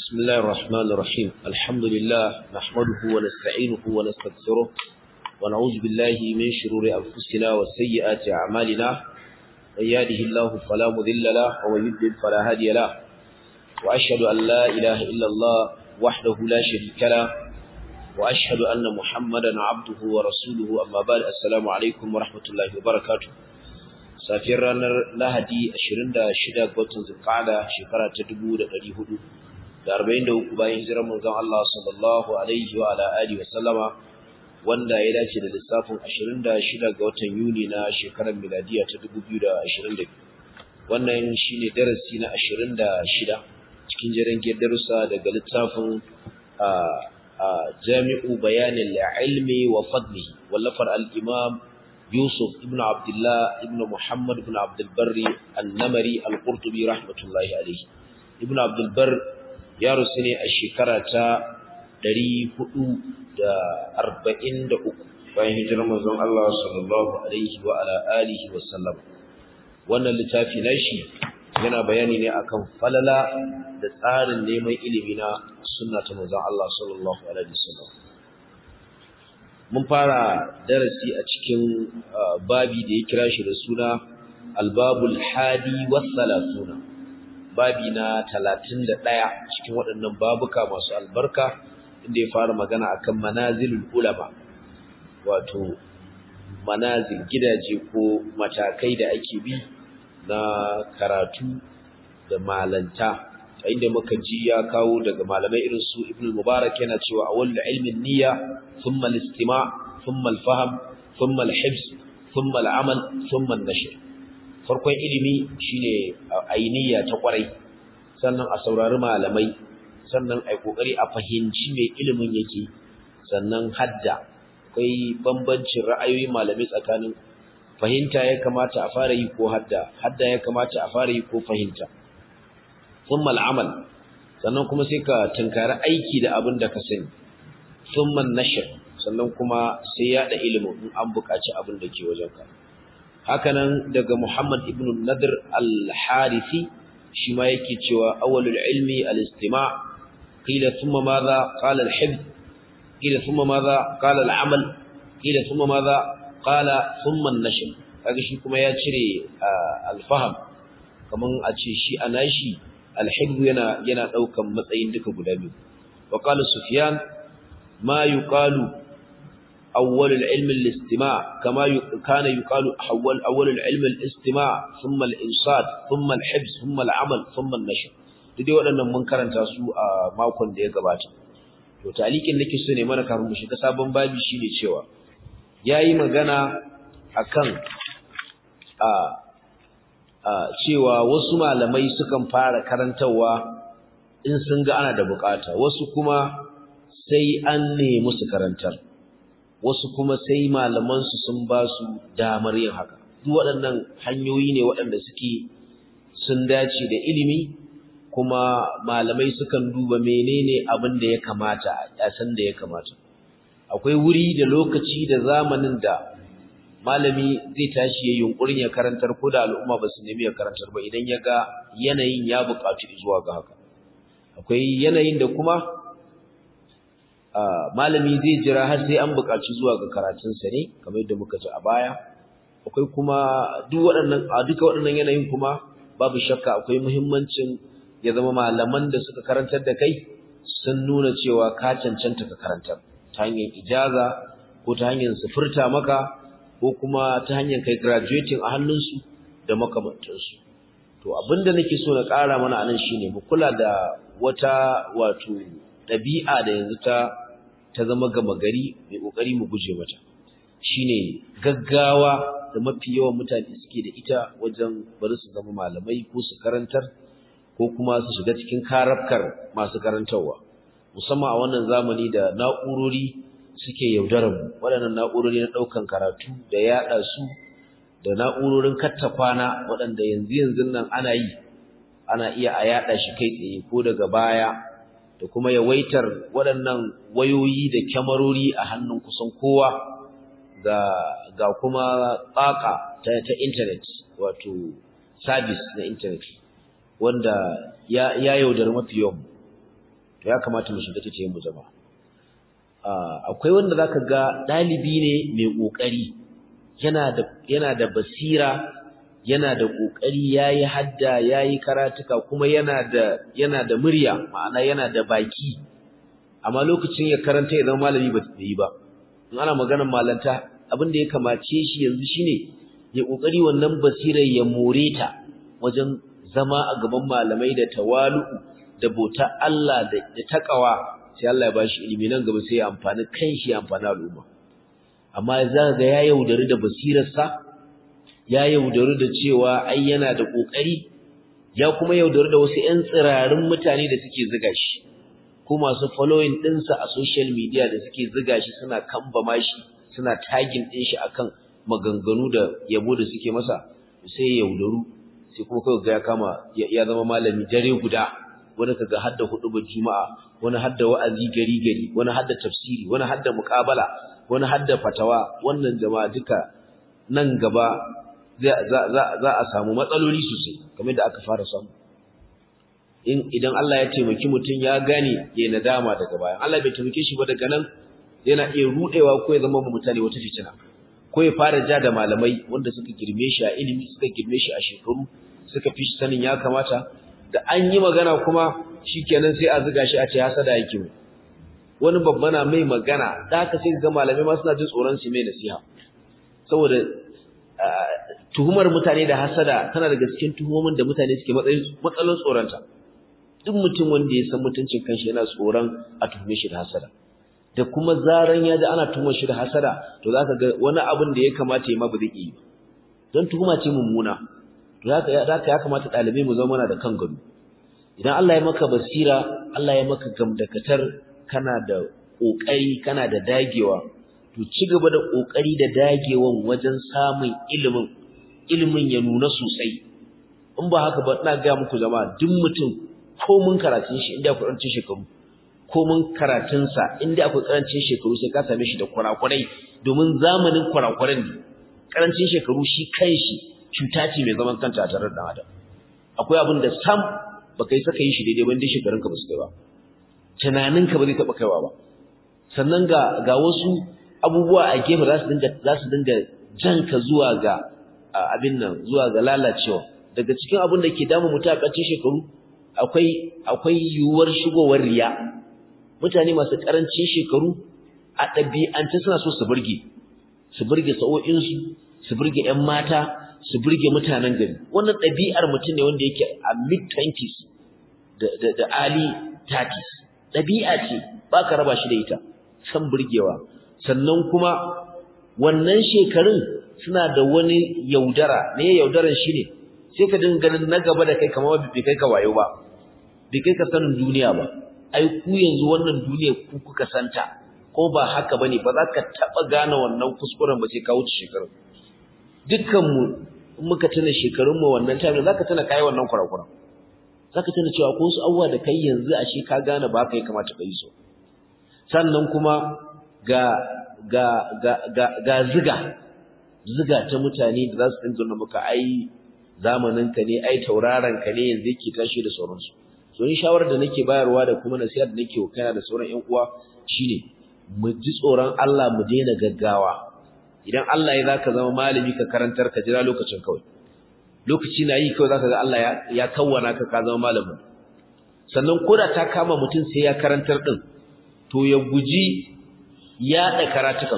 بسم الله الرحمن الرحيم الحمد لله نحمده ونستعينه ونستغفره ونعوذ بالله من شرور أنفسنا وسيئات أعمالنا من يهده الله فلا مذل له ومن يضلل فلا هادي له وأشهد أن لا إله إلا الله وحده لا شريك له وأشهد أن محمدا عبده ورسوله أما بعد السلام عليكم ورحمة الله وبركاته safiyar ranar lahadi 26 ga watan zulqa'ada shekara ta 1443 bayan hijirar manzon Allah sallallahu alaihi wa ala alihi wa sallama wanda ya dace da lissafin 26 ga watan Yuni na shekarar miladiya ta 2022 wannan shine darasi na 26 cikin jerin darussa daga littafin Jami'u Bayanil Ilmi wa Fadlihi wallafar al-Imam Yusuf ibn Abdullah ibn Muhammad ibn Abdul Barri An-Namari Al-Qurtubi rahmatullahi alayhi Ibn Abdul Barr ya rusu ne a shekara ta 443 bayan hijirar manzon Allah sallallahu alaihi wa ala alihi wa sallam wannan littafi nashi yana bayani ne akan falala da tsarin neman ilimi na sunna ta manzon Allah sallallahu alaihi wa sallam mun fara darasi a cikin babi da ya kira shi da suna albabul hadi wassalatuna babi na 31 cikin waɗannan babuka masu albarka inda ya fara magana akan manazilul ulama wato manazil gidaje ko matakai da ake bi na karatu da malanta inda muka ji ya kawo daga malamai irin su Ibn Mubarak yana cewa awwal ilmin niyya thumma al-istima' thumma al-fahm thumma al-hibs thumma al-amal thumma an-nashr farkon ilimi shine ainiya ta kwarai sannan a saurari malamai sannan ai kokari a fahimci me ilimin yake sannan hadda akwai bambancin ra'ayoyin malamai tsakanin fahimta ya kamata a fara yi ko hadda hadda ya kamata a fara yi ko fahimta thumma al'amal sannan kuma sai ka tunkari aiki da abin da ka sani thumma nashr sannan kuma sai ya da ilimin in an buƙaci abin da ke wajenka hakanan daga Muhammad ibn Nadir al-Harithi shi ma yake cewa awwalul ilmi al-istima' qila thumma madha qala al-hifz qila thumma madha qala al-amal qila thumma madha qala thumma an-nashr kaga shi kuma ya cire al-fahm kaman a ce shi anashi alhibbu yana yana daukan matsayin duka guda biyu wa qala sufyan ma yuqalu awwal al-ilm al-istima' kama kana yuqalu awwal awwal al-ilm al-istima' thumma al-insat thumma al-hibs thumma al-amal thumma an-nashr duk waɗannan mun karanta su a makon da ya gabata to talikin nake so ne mana kafin mu shiga sabon babi shine cewa yayi magana akan a cewa wasu malamai sukan fara karantarwa in sun ga ana da bukata wasu kuma sai an nemi su karantar wasu kuma sai malamansu sun ba su damar yin haka duk waɗannan hanyoyi ne waɗanda suke sun dace da ilimi kuma malamai sukan duba menene abin da ya kamata a san da ya kamata akwai wuri da lokaci da zamanin da malami zai tashi ya yunkurin ya karantar ko da al'umma ba su nemi ya karantar ba idan ya ga yanayin ya buƙatu zuwa ga haka akwai yanayin da kuma malami zai jira har sai an buƙaci zuwa ga karatunsa ne kamar yadda muka ji a baya akwai kuma duk waɗannan a duka waɗannan yanayin kuma babu shakka akwai muhimmancin ya zama malaman da suka karantar da kai sun nuna cewa ka cancanta ka karantar ta hanyar ijaza ko ta hanyar sufurta maka ko kuma ta hanyar kai graduating a hannunsu da makamantansu to abinda nake so na ƙara mana anan shine mu kula da wata wato ɗabi'a da yanzu ta ta zama gama gari mai ƙoƙari mu guje mata shine gaggawa da mafi yawan mutane suke da ita wajen bari su zama malamai ko su karantar ko kuma su shiga cikin karafkar masu karantarwa musamman a wannan zamani da na'urori suke yaudarar mu waɗannan na'urori na ɗaukan karatu da yaɗa su da na'urorin katta kwana waɗanda yanzu yanzu nan ana yi ana iya a yaɗa shi kai tsaye ko daga baya da kuma yawaitar waɗannan wayoyi da kyamarori a hannun kusan kowa ga ga kuma tsaka ta, ta internet wato service na internet wanda ya, ya yaudar mafi yawan to ya kamata mu shiga tace mu jama'a akwai wanda zaka ga dalibi ne mai kokari yana da yana da basira yana da kokari yayi hadda yayi karatuka kuma yana da yana da murya ma'ana yana da baki amma lokacin ya karanta ya zama malami ba yi ba in ana maganar malanta abin da ya kamace shi yanzu shine ya kokari wannan basirar ya more ta wajen zama a gaban malamai da tawalu'u da bota Allah da takawa sai Allah ya bashi ilimi nan gaba sai ya amfani kanshi ya amfani al'umma amma za ga ya yaudari da basirarsa ya yaudari da cewa ai yana da kokari ya kuma yaudari da wasu ƴan tsirarin mutane da suke ziga shi ko masu following ɗinsa a social media da suke ziga shi suna kambama shi suna tagging ɗin shi akan maganganu da yabo da suke masa sai ya yaudaru sai kuma kawai ga ya kama ya zama malami dare guda wani kaga hadda hudubar juma'a wani hadda wa'azi gari gari wani hadda tafsiri wani hadda muqabala wani hadda fatawa wannan jama'a duka nan gaba za a samu matsaloli sosai kamar da aka fara samu in idan Allah ya taimaki mutum ya gane ya nadama daga bayan Allah bai taimake shi ba daga nan yana iya rudewa ko ya zama mutane wata fitina ko ya fara ja da malamai wanda suka girme shi a ilimi suka girme shi a shekaru suka fi shi sanin ya kamata da an yi magana kuma shikenan sai a zuga shi a ce hasada yake mu wani babba na mai magana da haka sai ga malamai ma suna jin tsoron su mai nasiha saboda tuhumar mutane da hasada tana daga cikin tuhumomin da mutane suke matsalolin tsoronta duk mutum wanda ya san mutuncin kanshi yana tsoron a tuhume shi da hasada da kuma zaran ya ji ana tuhumar shi da hasada to zaka ga wani abin da ya kamata ya ma ba zai yi ba don tuhuma ce mummuna to zaka ya kamata ɗalibai mu zama da kan gado idan Allah ya maka basira Allah ya maka gamdakatar kana da kokari kana da dagewa to ci gaba da kokari da dagewan wajen samun ilimin ilimin ya nuna sosai in ba haka ba ina ga muku jama'a duk mutum ko mun karatun shi inda akwai karancin shekaru ko mun karatun sa inda akwai karancin shekaru sai ka same shi da kurakurai domin zamanin kurakuran ne karancin shekaru shi kanshi cuta ce mai zaman kanta a tare da adam akwai abin da sam baka yi saka yi shi daidai wanda shekarunka ba su kai ba tunaninka ba zai taɓa kaiwa ba sannan ga ga wasu abubuwa a gefe za su dinga za su dinga janka zuwa ga abin nan zuwa ga lalacewa daga cikin abin da ke damu mutum a ƙarshen shekaru akwai akwai yiwuwar shigowar riya mutane masu ƙarancin shekaru a ɗabi'ance suna so su burge su burge sa'o'insu su burge 'yan mata su burge mutanen gari wannan ɗabi'ar mutum ne wanda yake a mid 20s da da da early 30s ɗabi'a ce ba ka raba shi da ita san burgewa sannan kuma wannan shekarun suna da wani yaudara ne yaudaran shi ne sai ka dinga ganin na gaba da kai kamar bai kai ka wayo ba bai kai ka sanin duniya ba ai ku yanzu wannan duniya ku kuka santa ko ba haka bane ba za ka taba gane wannan kuskuren ba sai ka wuce shekarun dukkan mu muka tuna shekarun mu wannan time zaka tuna kai wannan kurakuran zaka tuna cewa ko su abuwa da kai yanzu ashe ka gane ba kai kamata ka yi so sannan kuma ga ga ga ga ga ziga ziga ta mutane da za su dinga nuna maka ai zamanin ka ne ai tauraron ka ne yanzu yake tashi da sauransu so in shawarar da nake bayarwa da kuma nasiha da nake kana da sauran ƴan uwa shine mu ji tsoron Allah mu daina gaggawa idan Allah ya zaka zama malami ka karantar ka jira lokacin kawai lokaci na yi kawai zaka ga Allah ya ya kawwana ka ka zama malamin sannan koda ta kama mutum sai ya karantar din to ya guji yaɗa karatukan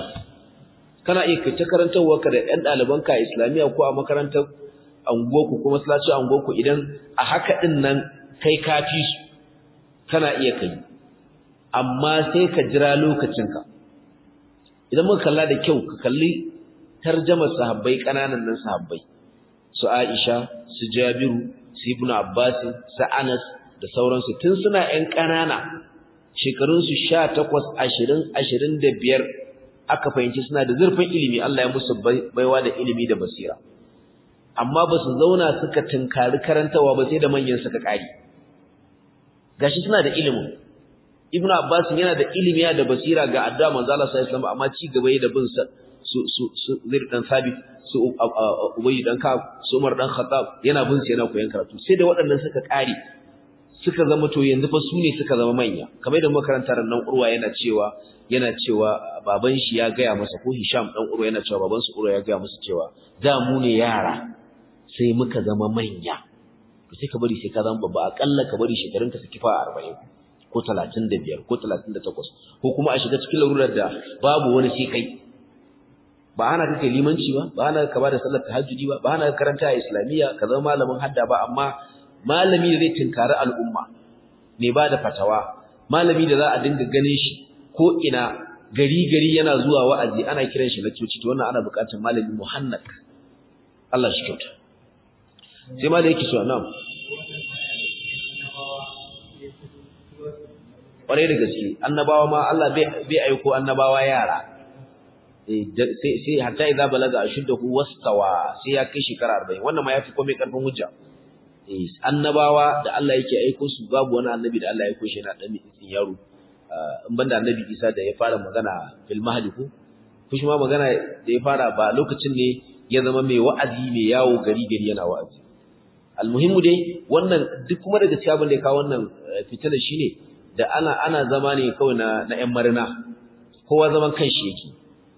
kana iya kace karantarwa ka da ɗan ɗalibanka a islamiyya ko a makarantar anguwarku ko masallacin anguwarku idan a haka din nan kai kafi su kana iya kai amma sai ka jira lokacinka idan muka kalla da kyau ka kalli tarjamar sahabbai kananan nan sahabbai su Aisha su Jabiru su Ibn Abbas su Anas da sauransu tun suna ƴan kanana shekarun su 18 20 25 aka fahimci suna da zurfin ilimi Allah ya musu baiwa da ilimi da basira amma ba su zauna suka tunkari karantawa ba sai da manyan suka kare gashi suna da ilimin Ibn Abbas yana da ilimi da basira ga addu'a manzo Allah sallallahu alaihi wasallam amma ci gaba da bin sa su su su Zaid dan Sabit su Ubay dan Ka'ab su Umar dan Khattab yana bin sa yana koyon karatu sai da waɗannan suka kare suka zama to yanzu fa su ne suka zama manya kamar da makarantar nan urwa yana cewa yana cewa baban shi ya gaya masa ko Hisham dan urwa yana cewa baban su urwa ya gaya masa cewa da mu ne yara sai muka zama manya to sai ka bari sai ka zama babba akalla ka bari shekarun ka su kifa 40 ko 35 ko 38 ko kuma a shiga cikin larurar da babu wani sai kai ba ana kake limanci ba ba ana ka bada sallar tahajjudi ba ba ana karanta a islamiyya ka zama malamin hadda ba amma malami da zai tinkari al'umma ne ba da fatawa malami da za a dinga ganin shi ko ina gari gari yana zuwa wa'azi ana kiran shi lakcoci to wannan ana buƙatar malami muhannad Allah shi kyauta sai ma da yake so na'am ƙwarai da gaske annabawa ma Allah bai aiko annabawa yara sai hatta idza balaga ashuddahu wastawa sai ya kai shekara 40 wannan ma yafi komai karfin hujja eh annabawa da Allah yake aiko su babu wani annabi da Allah ya aiko shi yana dan tsin yaro in banda annabi Isa da ya fara magana fil mahdi ko kushi ma magana da ya fara ba lokacin ne ya zama mai wa'azi mai yawo gari gari yana wa'azi almuhimmu dai wannan duk kuma daga cikin abin da ya kawo wannan fitila shine da ana ana zama ne kawai na na ƴan marina kowa zaman kanshi yake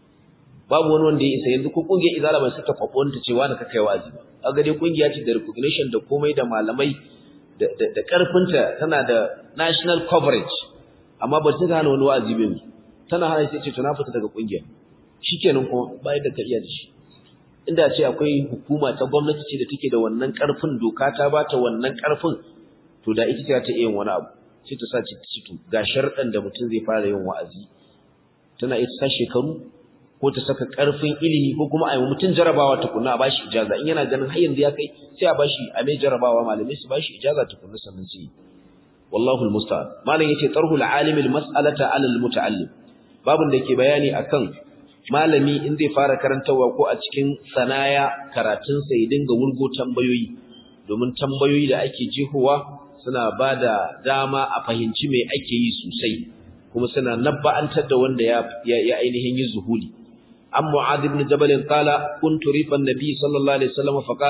babu wani wanda ya isa yanzu ko kungiyar izala bai saka kwabo ta cewa da kai wazi ba kaga dai kungiya ce da recognition da komai da malamai da da karfinta tana da national coverage amma ba ta hana wani wazi ba tana hana sai ce to na fita daga kungiyar shikenan kuma bai da kariya da shi inda ce akwai hukuma ta gwamnati ce da take da wannan karfin doka ta bata wannan karfin to da ita ce ta iya yin wani abu sai ta sa ci ga sharɗan da mutum zai fara yin wa'azi tana ita sa shekaru ko ta saka ƙarfin ilimi ko kuma a yi mutum jarabawa tukunna a bashi ijaza in yana ganin har yanzu ya kai sai a bashi a mai jarabawa malamai su bashi ijaza tukunna sannan su yi wallahu almusta'an malam yace tarhul alimi almas'alata ala almuta'allim babun da ke bayani akan malami in zai fara karantawa ko a cikin sanaya karatun sa ya dinga wurgo tambayoyi domin tambayoyi da ake jehowa suna bada dama a fahimci me ake yi sosai kuma suna nabba'antar da wanda ya ya ainihin yi zuhuli عن معاذ بن جبل قال كنت ريف النبي صلى الله عليه وسلم فقال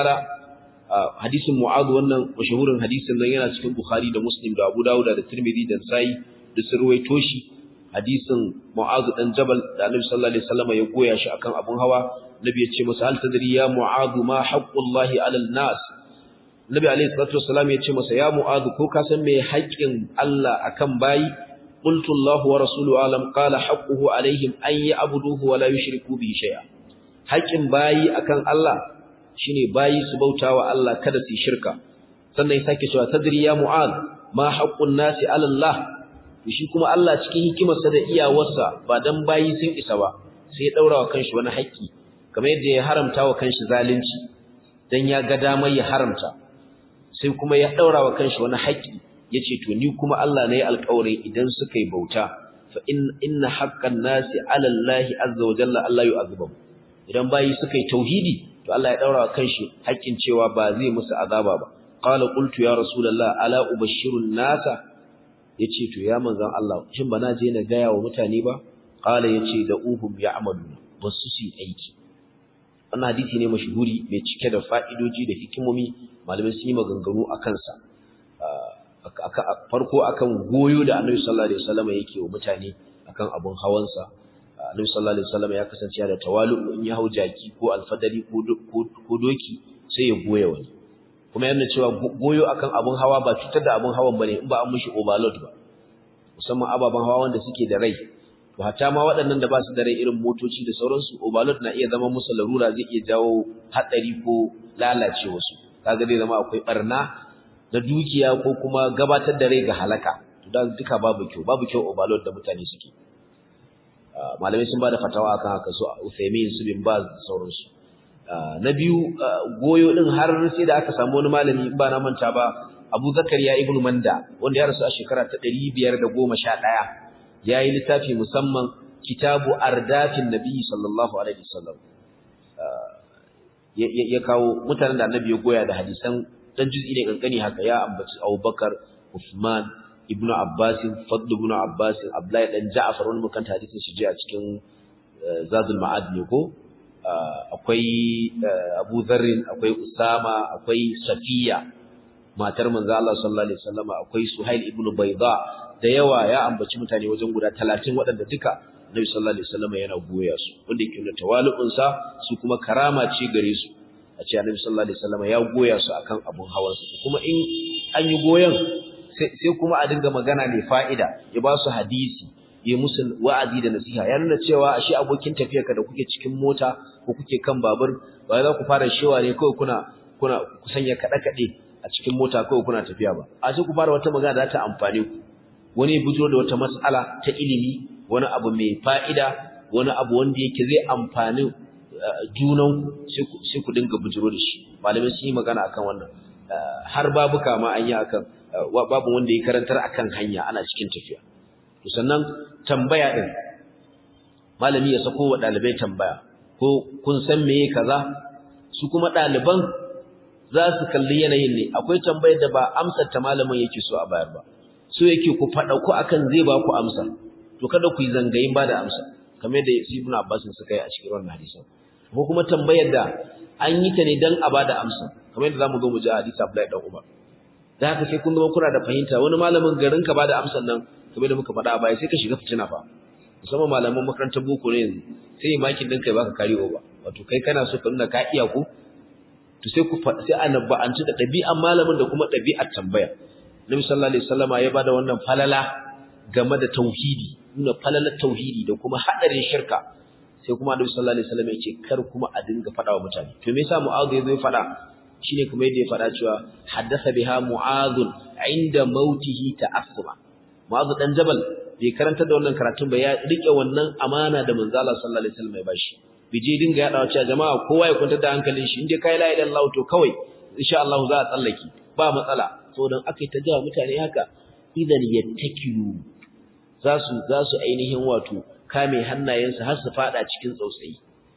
حديث معاذ wannan mashahurin hadisin nan yana cikin Bukhari da Muslim da Abu Dawud da Tirmidhi da Nasa'i da Sirwaito shi hadisin Mu'adh dan Jabal da Annabi sallallahu alaihi wasallam ya goya shi akan abun hawa Nabi ya ce masa hal tadri ya Mu'adh ma haqqullahi 'alal nas Nabi alaihi salatu wasallam ya ce masa ya Mu'adh ko ka san me haƙƙin Allah akan bayi qultu Allah wa rasuluhu alam qala haqquhu alaihim an ya'buduhu wa la yushriku bihi shay'a haƙƙin bayi akan Allah shine bayi su bautawa Allah kada su shirka sannan ya sake cewa tadri ya Mu'adh ma haqqun nasi 'ala Allah shi kuma Allah cikin hikimarsa da iyawarsa ba dan bayi sun isa ba sai ya daura wa kanshi wani haƙƙi kamar yadda ya haramta wa kanshi zalunci dan ya ga damar ya haramta sai kuma ya daura wa kanshi wani haƙƙi yace to ni kuma Allah ne alƙawari idan suka yi bauta fa in inna haqqan nasi 'ala Allah azza wa jalla Allah yu'adhibuhum idan bayi suka yi tauhidi to Allah ya daura wa kanshi haƙƙin cewa ba zai musu azaba ba qala qultu ya rasulullah ala ubashshirun nasa yace to ya manzon Allah shin bana je na gaya wa mutane ba qala yace da uhum ya'malu basu su aiki wannan hadisi ne mashhuri mai cike da fa'idoji da hikimomi malamai sun yi maganganu akan sa farko akan goyo da Annabi sallallahu alaihi wasallam yake wa mutane akan abun hawansa Annabi sallallahu alaihi wasallam ya kasance da tawalu in ya hau jaki ko alfadari ko doki sai ya goya wani kuma yana cewa goyo akan abun hawa ba cutar da abun hawan bane in ba an mishi overload ba musamman ababen hawa wanda suke da rai to hatta ma waɗannan da ba su da rai irin motoci da sauransu overload na iya zama musu larura zai iya jawo hatsari ko lalacewa su kaga zai zama akwai barna na dukiya ko kuma gabatar da rai ga halaka to dan duka babu kyau babu kyau overload da mutane suke malamai sun bada fatawa akan haka su Uthaymeen su bin Baz da sauransu na biyu goyo din har sai da aka samu wani malami ba na manta ba Abu Zakariya ibn Manda wanda ya rasu a shekara ta 511 yayi littafi musamman Kitabu Ardafin Nabi sallallahu alaihi wasallam ya kawo mutanen da Annabi ya goya da hadisan dan juz'i ne kankani haka ya ambaci Abubakar Uthman ibn Abbas Fadl ibn Abbas Abdullahi dan Ja'far wani mukan hadisin shi a cikin Zadul Ma'ad ne ko akwai Abu Dharr akwai Usama akwai Safiya matar manzo Allah sallallahu alaihi wasallam akwai Suhail ibn Bayda da yawa ya ambaci mutane wajen guda 30 waɗanda duka Nabi sallallahu alaihi wasallam yana goya su wanda yake nuna tawali'un sa su kuma karama ce gare su a ce Annabi sallallahu alaihi wasallam ya goya su akan abun hawan su kuma in an yi goyen sai kuma a dinga magana ne fa'ida ya ba su hadisi ya musu wa'azi da nasiha ya nuna cewa ashe abokin tafiyarka da kuke cikin mota ko kuke kan babur ba za ku fara shewa ne kawai kuna kuna ku sanya kada kade a cikin mota kawai kuna tafiya ba a sai ku fara wata magana da ta amfane ku wani bujiro da wata mas'ala ta ilimi wani abu mai fa'ida wani abu wanda yake zai amfani junan sai ku dinga bujiro da shi malamai sun yi magana akan wannan har babuka ma an yi akan babu wanda ya karantar akan hanya ana cikin tafiya to sannan tambaya din malami ya sako wa dalibai tambaya ko kun san meye kaza su kuma daliban za su kalli yanayin ne akwai tambayar da ba amsar ta malamin yake so a bayar ba so yake ku fada ku akan zai ba ku amsa to kada ku yi zangayin ba da amsa kamar da Ibn Abbas suka yi a cikin wannan hadisin ko kuma tambayar da an yi ta ne dan a ba da amsa kamar yadda zamu zo mu ji hadisi Abdullahi dan Umar da haka sai kun zama kuna da fahimta wani malamin garin ka ba da amsan nan kamar da muka faɗa a baya sai ka shiga fitina fa musamman malaman makarantar boko ne yanzu sai makin din kai baka kariyo ba wato kai kana so ka nuna ka iya ku to sai ku sai annabba an ci da ɗabi'an malamin da kuma ɗabi'ar tambaya Nabi sallallahu alaihi wasallama ya bada wannan falala game da tauhidi nuna falalar tauhidi da kuma hadarin shirka sai kuma Nabi sallallahu alaihi wasallam ya ce kar kuma a dinga faɗa wa mutane to me yasa Mu'adh ya zo ya faɗa shine kuma yadda ya faɗa cewa haddasa biha Mu'adh inda mautihi ta'assuma Mu'adh dan Jabal bai karanta da wannan karatun ba ya rike wannan amana da manzo Allah sallallahu alaihi wasallam ya bashi bije dinga yadawa cewa jama'a kowa ya kwantar da hankalin shi inda kai la ilaha illallah to kawai insha Allah za a tsallaki ba matsala saboda akai ta jawa mutane haka idan yattakilu za su za su ainihin wato kame hannayensu har su fada cikin tsautsayi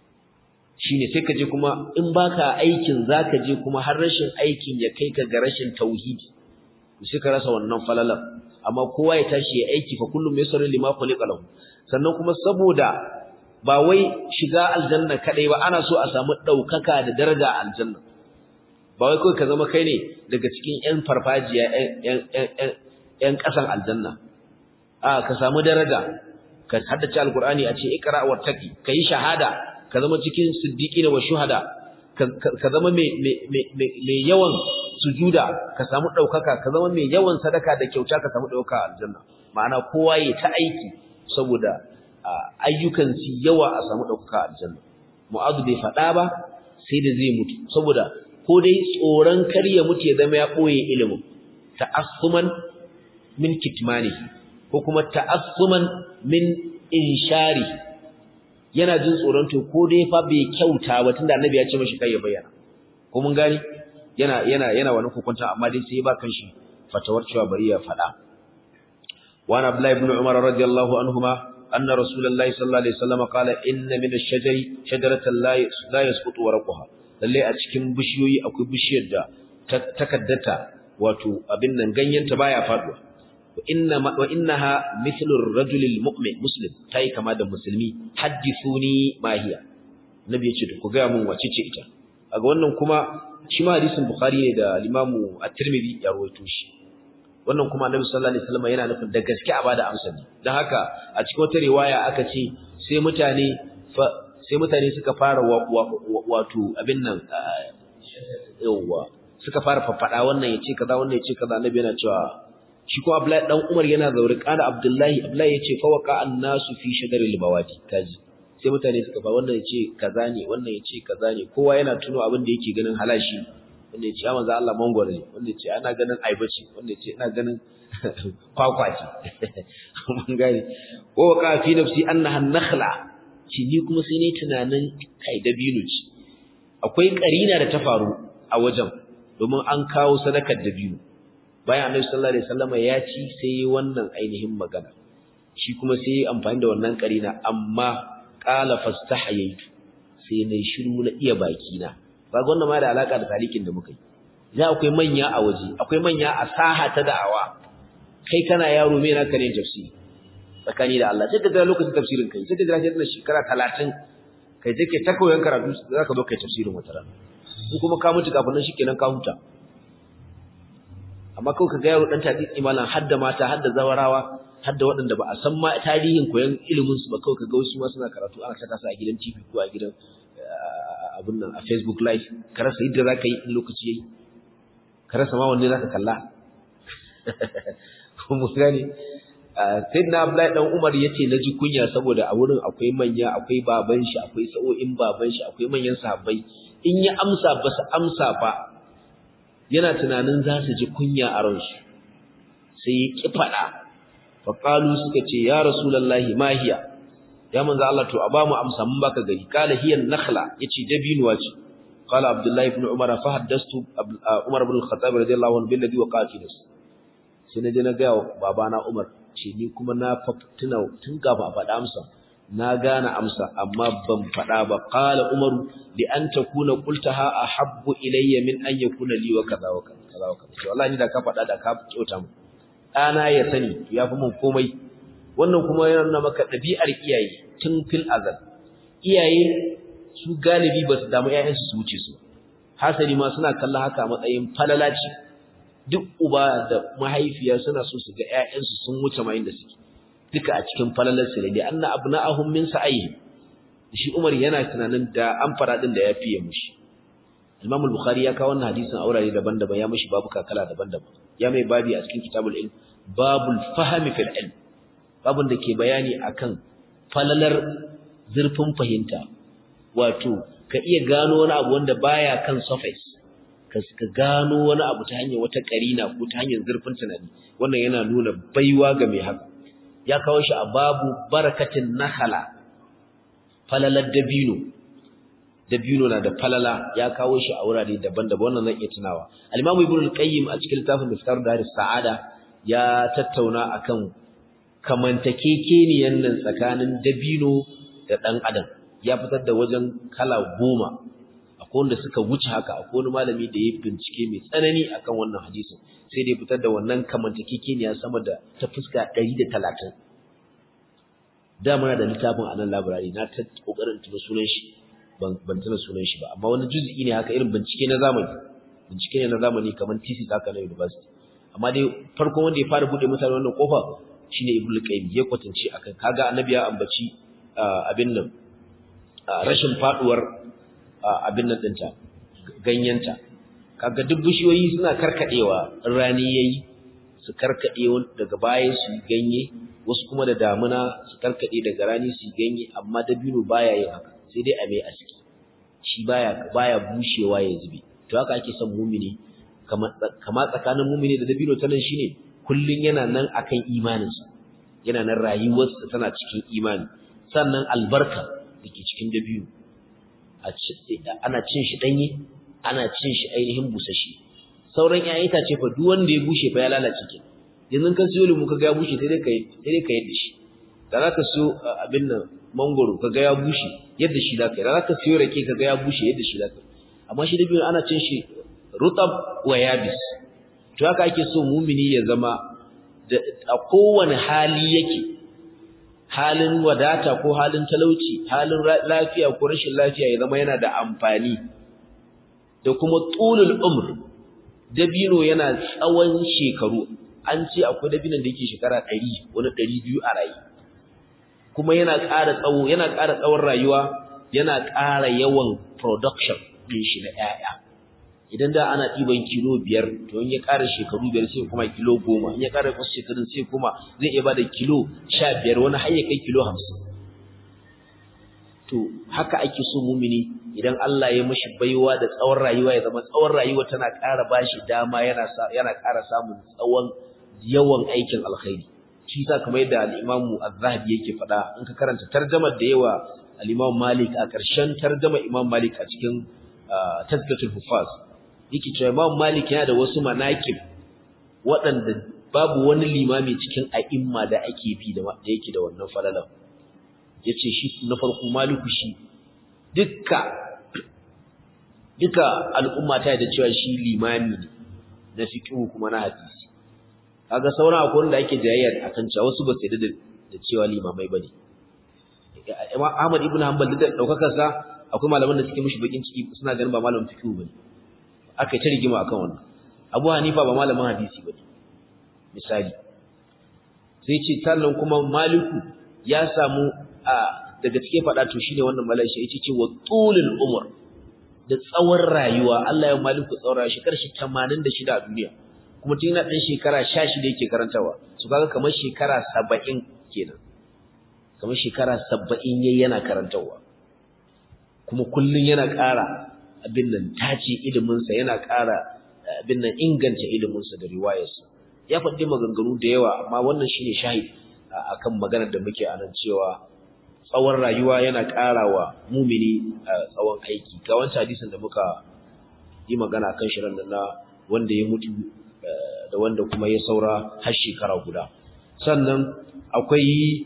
shine sai ka je kuma in baka aikin zaka je kuma har rashin aikin ya kai ka ga rashin tauhidi sai ka rasa wannan falalar amma kowa ya tashi ya aiki fa kullum yasaru lima khuliqa lahu sannan kuma saboda ba wai shiga aljanna kadai ba ana so a samu daukaka da daraja a aljanna ba wai kai ka zama kai ne daga cikin ƴan farfajiya ƴan ƴan ƙasan aljanna a ka samu daraja ka haddace alqur'ani a ce ikra wa taqi kai shahada ka zama cikin siddiqina wa shuhada ka zama mai mai yawan sujuda ka samu daukaka ka zama mai yawan sadaka da kyauta ka samu dauka a aljanna ma'ana kowa yayi ta aiki saboda ayyukan su yawa a samu daukaka a aljanna mu'adhu bai fada ba sai da zai mutu saboda ko dai tsoron kar ya mutu ya zama ya boye ilimin ta'assuman min kitmanihi ko kuma ta'assuman min inshari yana jin tsoron to ko dai fa bai kyauta ba tunda annabi ya ce mashi kai ya bayyana ko mun gani yana yana yana wani hukunta amma dai sai ya ba kanshi fatawar cewa bari ya fada wa ana abdullahi ibn umar radiyallahu anhuma anna rasulullahi sallallahu alaihi wasallam qala inna min ash-shajari shajaratan la yasqutu warqaha lalle a cikin bishiyoyi akwai bishiyar da takaddata wato abin nan ganyenta baya faduwa wa inna wa innaha mithlu ar-rajuli al-mu'min muslim tai kama da musulmi hadithuni ma hiya nabi ya ce ku ga mun wace ce ita aga wannan kuma shi ma hadisin bukhari ne da limamu at-tirmidhi ya rawaito shi wannan kuma annabi sallallahu alaihi wasallam yana nufin da gaske a bada amsa ne dan haka a cikin wata riwaya aka ce sai mutane sai mutane suka fara wato abin nan yawa suka fara faffada wannan yace kaza wannan yace kaza annabi yana cewa shi kuma Abdullahi dan Umar yana zauri kana Abdullahi Abdullahi yace fa waqa annasu fi shadaril bawadi kaji sai mutane suka fa wannan yace kaza ne wannan yace kaza ne kowa yana tuno abin da yake ganin halashi wanda yace ya manzo Allah mangwaro ne wanda yace ana ganin aiba ce wanda yace ina ganin kwakwa ce mun gane wa waqa fi nafsi annaha nakhla shi ni kuma sai ne tunanin kai dabino ce akwai karina da ta faru a wajen domin an kawo sadakar dabino bayan annabi sallallahu alaihi wasallam ya ci sai wannan ainihin magana shi kuma sai amfani da wannan karina amma qala fastahayaitu sai nayi shiru na iya baki na kaga wannan ma da alaka da talikin da muka yi ya akwai manya a waje akwai manya a saha ta da'awa kai kana yaro me na kare tafsiri tsakani da Allah sai ka ga lokacin tafsirin kai sai ka jira sai shekara 30 kai take ta koyon karatu zaka zo kai tafsirin wata rana in kuma ka mutu kafin nan shikenan ka huta amma kawai ka ga yaro dan tadi malam hadda mata hadda zawarawa hadda waɗanda ba a san ma tarihin koyon ilimin su ba kawai ka ga wasu ma suna karatu ana saka su a gidan TV ko a gidan abun nan a Facebook live ka rasa yadda zaka yi in lokaci yayi ka rasa ma wanne zaka kalla mu gani sayyidina Abdullahi dan Umar yace naji kunya saboda a wurin akwai manya akwai baban shi akwai sa'o'in baban shi akwai manyan sahabbai in ya amsa ba su amsa ba yana tunanin za su ji kunya a ransu sai ya ki faɗa faƙalu suka ce ya rasulallahi mahiya ya manzo Allah to a ba mu amsa mun baka gari kala hiya nakhla yace dabinuwa ce qala abdullahi ibn umar fa haddastu umar ibn al-khattab radiyallahu anhu billadhi waqa fi nas sai naje na ga babana umar ce ni kuma na tuna tun gaba a faɗa amsa na gane amsa amma ban faɗa ba qala umaru li an takuna qultaha ahabbu ilayya min an yakuna li wa kaza wa kaza wa kaza wallahi ni da ka faɗa da ka kyauta mu ɗana ya sani ya fi mun komai wannan kuma yana nuna maka ɗabi'ar iyaye tun fil azal iyaye su galibi ba su damu ƴaƴansu su wuce su hasali ma suna kallon haka matsayin falalaci duk uba da mahaifiya suna so su ga ƴaƴansu sun wuce ma inda suke duka a cikin falalar su ne da anna abna'ahum min sa'ihi shi Umar yana tunanin da an fara din da ya fiye mushi Imam al-Bukhari ya kawo wannan hadisin a wurare daban-daban ya mishi babu kakala daban-daban ya mai babi a cikin kitabul ilm babul fahmi fil ilm babun da ke bayani akan falalar zurfin fahimta wato ka iya gano wani abu wanda baya kan surface ka gano wani abu ta hanyar wata karina ko ta hanyar zurfin tunani wannan yana nuna baiwa ga mai haka ya kawo shi a babu barakatin nakhala falalar dabino dabino na da falala ya kawo shi a wurare daban-daban wannan zan iya tunawa al-Imam Ibn al-Qayyim a cikin littafin Miftar Dar Sa'ada ya tattauna akan kamantakekeniyan nan tsakanin dabino da dan adam ya fitar da wajen kala goma akwai wanda suka wuce haka akwai wani malami da ya bincike mai tsanani akan wannan hadisin sai da ya fitar da wannan kamantakekeniya sama da ta fuska 130 da muna da littafin a nan library na ta kokarin tuna sunan shi ban tuna sunan shi ba amma wani juz'i ne haka irin bincike na zamani bincike ne na zamani kamar thesis haka na university amma dai farkon wanda ya fara bude mutane wannan kofa shine ibnu qayyim ya kwatance akan kaga annabi ya ambaci abin nan rashin faduwar abin nan dinta ganyenta kaga duk bishiyoyi suna karkadewa rani yayi su karkade daga baya su ganye wasu kuma da damuna su karkade daga rani su ganye amma dabino baya yin haka sai dai a mai aski shi baya baya bushewa ya zube to haka ake son mumini kama tsakanin mumini da dabino ta nan shine kullun yana nan akan imaninsa yana nan rayuwarsa tana cikin imani sannan albarka dake cikin dabino ana cin shi danye ana cin shi ainihin busashi sauran ƴaƴan itace fa duk wanda ya bushe fa ya lalace ke yanzu kan siyo limu kaga ya bushe sai dai ka sai dai ka yadda shi da zaka siyo abin nan mangoro kaga ya bushe yadda shi zaka yi da zaka siyo rake kaga ya bushe yadda shi zaka yi amma shi dabino ana cin shi rutab wa yabis to haka ake so mumini ya zama a kowane hali yake halin wadata ko halin talauci halin lafiya ko rashin lafiya ya zama yana da amfani da kuma tulul umr dabino yana tsawon shekaru an ce akwai dabinon da yake shekara 100 wani 200 a rayu kuma yana ƙara tsawo yana ƙara tsawon rayuwa yana ƙara yawan production din shi na ƴaƴa idan da ana ɗiban kilo biyar to in ya ƙara shekaru biyar sai kuma kilo goma in ya ƙara wasu shekarun sai kuma zai iya bada kilo sha biyar wani har ya kai kilo hamsin to haka ake so mumini idan Allah ya mashi baiwa da tsawon rayuwa ya zama tsawon rayuwa tana ƙara bashi dama yana yana ƙara samun tsawon yawan aikin alkhairi shi yasa kamar yadda al-Imam Az-Zahabi yake faɗa in ka karanta tarjumar da yawa al-Imam Malik a ƙarshen tarjuma Imam Malik a cikin Tazkiyatul Hufaz yake cewa Imam Malik yana da wasu manaqib waɗanda babu wani limami cikin a'imma da ake bi da yake da wannan falalan yace shi na farko Maliku shi dukka duka al'umma ta da cewa shi limami ne na fiqh kuma na hadisi kaga sauran akwai wanda ake jayayya akan cewa wasu ba su yarda da cewa limamai bane Ahmad ibn Hanbal da daukakar sa akwai malaman da suke mishi bakin ciki suna ganin ba malamin fiqh bane aka ta rigima akan wannan Abu Hanifa ba malamin hadisi ba misali sai ce sannan kuma Maliku ya samu a daga cike faɗa to shine wannan malaika yace ce wa tulul umur da tsawon rayuwa Allah ya Maliku tsawon rayuwa shekarar shi 86 a duniya kuma tun yana ɗan shekara 16 yake karantawa su kaga kamar shekara 70 kenan kamar shekara 70 yayi yana karantawa kuma kullun yana ƙara abin nan tace iliminsa yana ƙara abin nan inganta iliminsa da riwayarsa ya faɗi maganganu da yawa amma wannan shine shahid akan maganar da muke a nan cewa tsawon rayuwa yana ƙara wa mumini tsawon aiki ga wancan hadisin da muka yi magana kan shirin da na wanda ya mutu da wanda kuma ya saura har shekara guda sannan akwai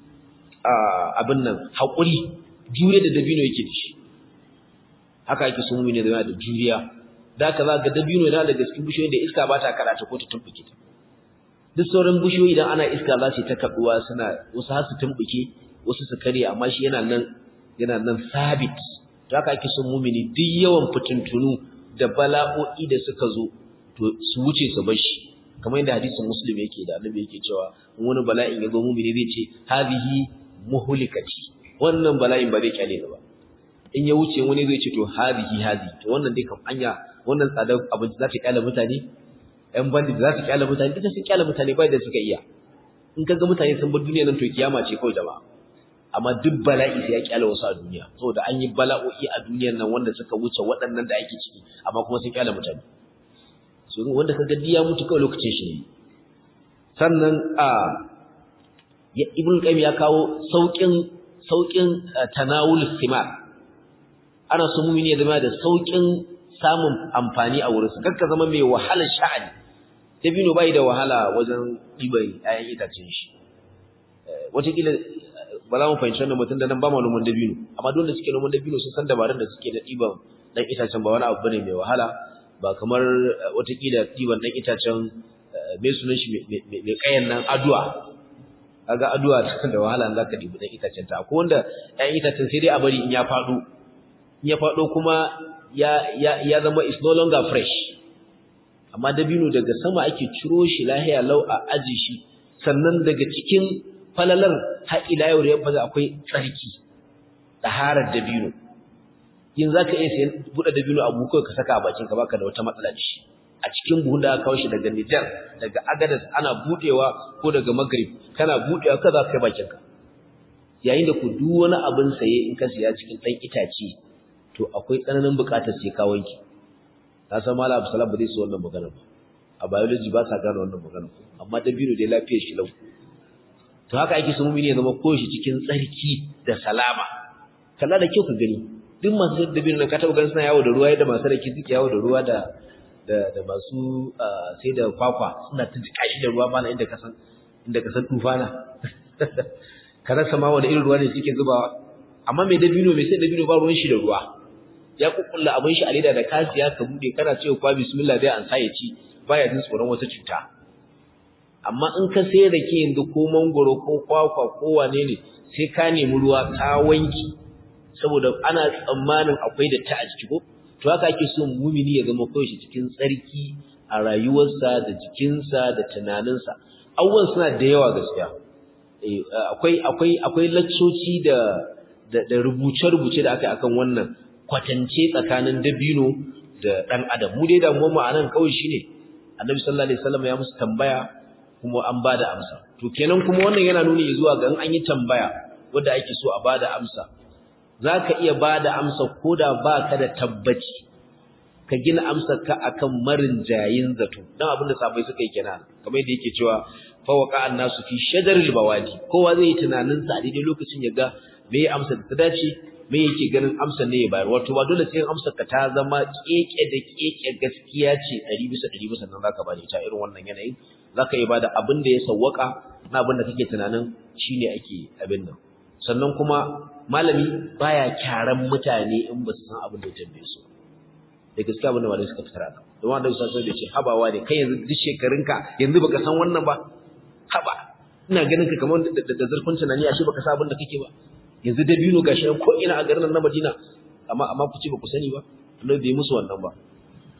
abin nan haƙuri jure da dabino yake da shi haka yake sun mumini da da juriya da haka za ga dabino yana daga cikin bishiyoyin da iska ba ta karata ko ta tumbuke ta duk sauran bishiyoyi idan ana iska za su ta kaduwa suna wasu har su tumbuke wasu su kare amma shi yana nan yana nan sabit to haka ake son mumini duk yawan fitintunu da bala'o'i da suka zo to su wuce su bar shi kamar yadda hadisin muslim yake da annabi yake cewa in wani bala'in ya zo mumini zai ce hadhihi muhlikati wannan bala'in ba zai kyale ba in ya wuce wani zai ce to hadhihi hadhihi to wannan dai kam anya wannan tsadar abinci za ta kyale mutane ƴan bandit za su kyale mutane duka sun kyale mutane bai da suka iya in kaga mutane sun bar duniya nan to kiyama ce kawai jama'a amma duk bala'i sai ya kyale wasu a duniya saboda an yi bala'o'i a duniyar nan wanda suka wuce waɗannan da ake ciki amma kuma sun kyale mutane so wanda kaga diya mutu kawai lokacin shi ne sannan a ibn qayyim ya kawo saukin saukin tanawul thimar ana so mumini ya zama da saukin samun amfani a wurinsa kakka zama mai wahalar sha'ani dabino bai da wahala wajen ɗiban 'ya'yan itacen shi wataƙila ba za mu fahimci wannan mutum da nan ba ma noman dabino amma dole suke noman dabino sun san dabarun da suke da ɗiban ɗan itacen ba wani abu bane mai wahala ba kamar wataƙila ɗiban ɗan itacen mai sunan shi mai ƙayan nan aduwa kaga aduwa da wahala za ka ɗibi ɗan itacen ta akwai wanda 'ya'yan itacen sai dai a bari in ya faɗo in ya faɗo kuma ya ya zama is no longer fresh amma dabino daga sama ake ciro shi lahiya lau a aji shi sannan daga cikin falalar har ila yau da yabba akwai tsarki taharar dabino yin zaka iya sayan buɗe dabino a buko ka saka a bakin ka baka da wata matsala da shi a cikin buhun da aka kawo shi daga Nijar daga Agadez ana budewa ko daga Maghrib kana budewa ka za ka kai bakin ka yayin da ku duk wani abin saye in ka siya cikin dan itace to akwai tsananin buƙatar sai ka wanke ka san Malam Abdulsalam ba zai so wannan magana ba a biology ba sa gane wannan magana amma dabino dai lafiyar shi lau to haka ake so mumini ya zama koshi cikin tsarki da salama kalla da kyau ka gani duk masu dabino na ka taɓa ganin suna yawo da ruwa yadda masu rake suke yawo da ruwa da da da masu sai da kwakwa suna ta jika shi da ruwa mana inda ka san inda ka san tufana ka rasa ma wani irin ruwa ne suke zubawa amma mai dabino mai sai dabino ba ruwan shi da ruwa ya kukkulla abin shi a leda da kasiya ka bude kana cewa kwa bismillah dai an sa ya ci baya jin tsoron wata cuta amma in ka sai rake yanzu ko mangoro ko kwakwa ko wane ne sai ka nemi ruwa ka wanki saboda ana tsammanin akwai da ta a ciki ko to haka ake so mumini ya zama kawai cikin tsarki a rayuwarsa da jikinsa da tunaninsa abubuwan suna da yawa gaskiya akwai akwai akwai laccoci da da rubuce-rubuce da aka yi akan wannan kwatance tsakanin dabino da ɗan adam mu dai damuwar mu anan kawai shine annabi sallallahu alaihi wasallam ya musu tambaya kuma an bada amsa to kenan kuma wannan yana nuni zuwa ga in an yi tambaya wanda ake so a bada amsa zaka iya bada amsa koda baka da tabbaci ka gina amsar ka akan marin jayin zato dan abin da sabai suka yi kenan kamar yadda yake cewa fa waqa annasu fi shajaril bawadi kowa zai yi tunanin sa a daidai lokacin ya ga me ya amsa da ta dace me yake ganin amsar ne ya bayar wato ba dole sai amsar ka ta zama keke da keke gaskiya ce 100 bisa 100 bisa nan zaka bada ita irin wannan yanayin zaka iya bada abin da ya sawwaka na abin da kake tunanin shine ake abin nan sannan kuma malami baya kyaran mutane in ba su san abin da ya tambaye su da gaskiya abin da malami suka fitar aka don wanda su sai da ce habawa ne kai yanzu duk shekarunka yanzu baka san wannan ba haba ina ganin ka kamar da zurfin tunani ashe baka san abin da kake ba yanzu dabino gashi ko ina a garin na Madina amma amma ku ce ba ku sani ba Allah bai musu wannan ba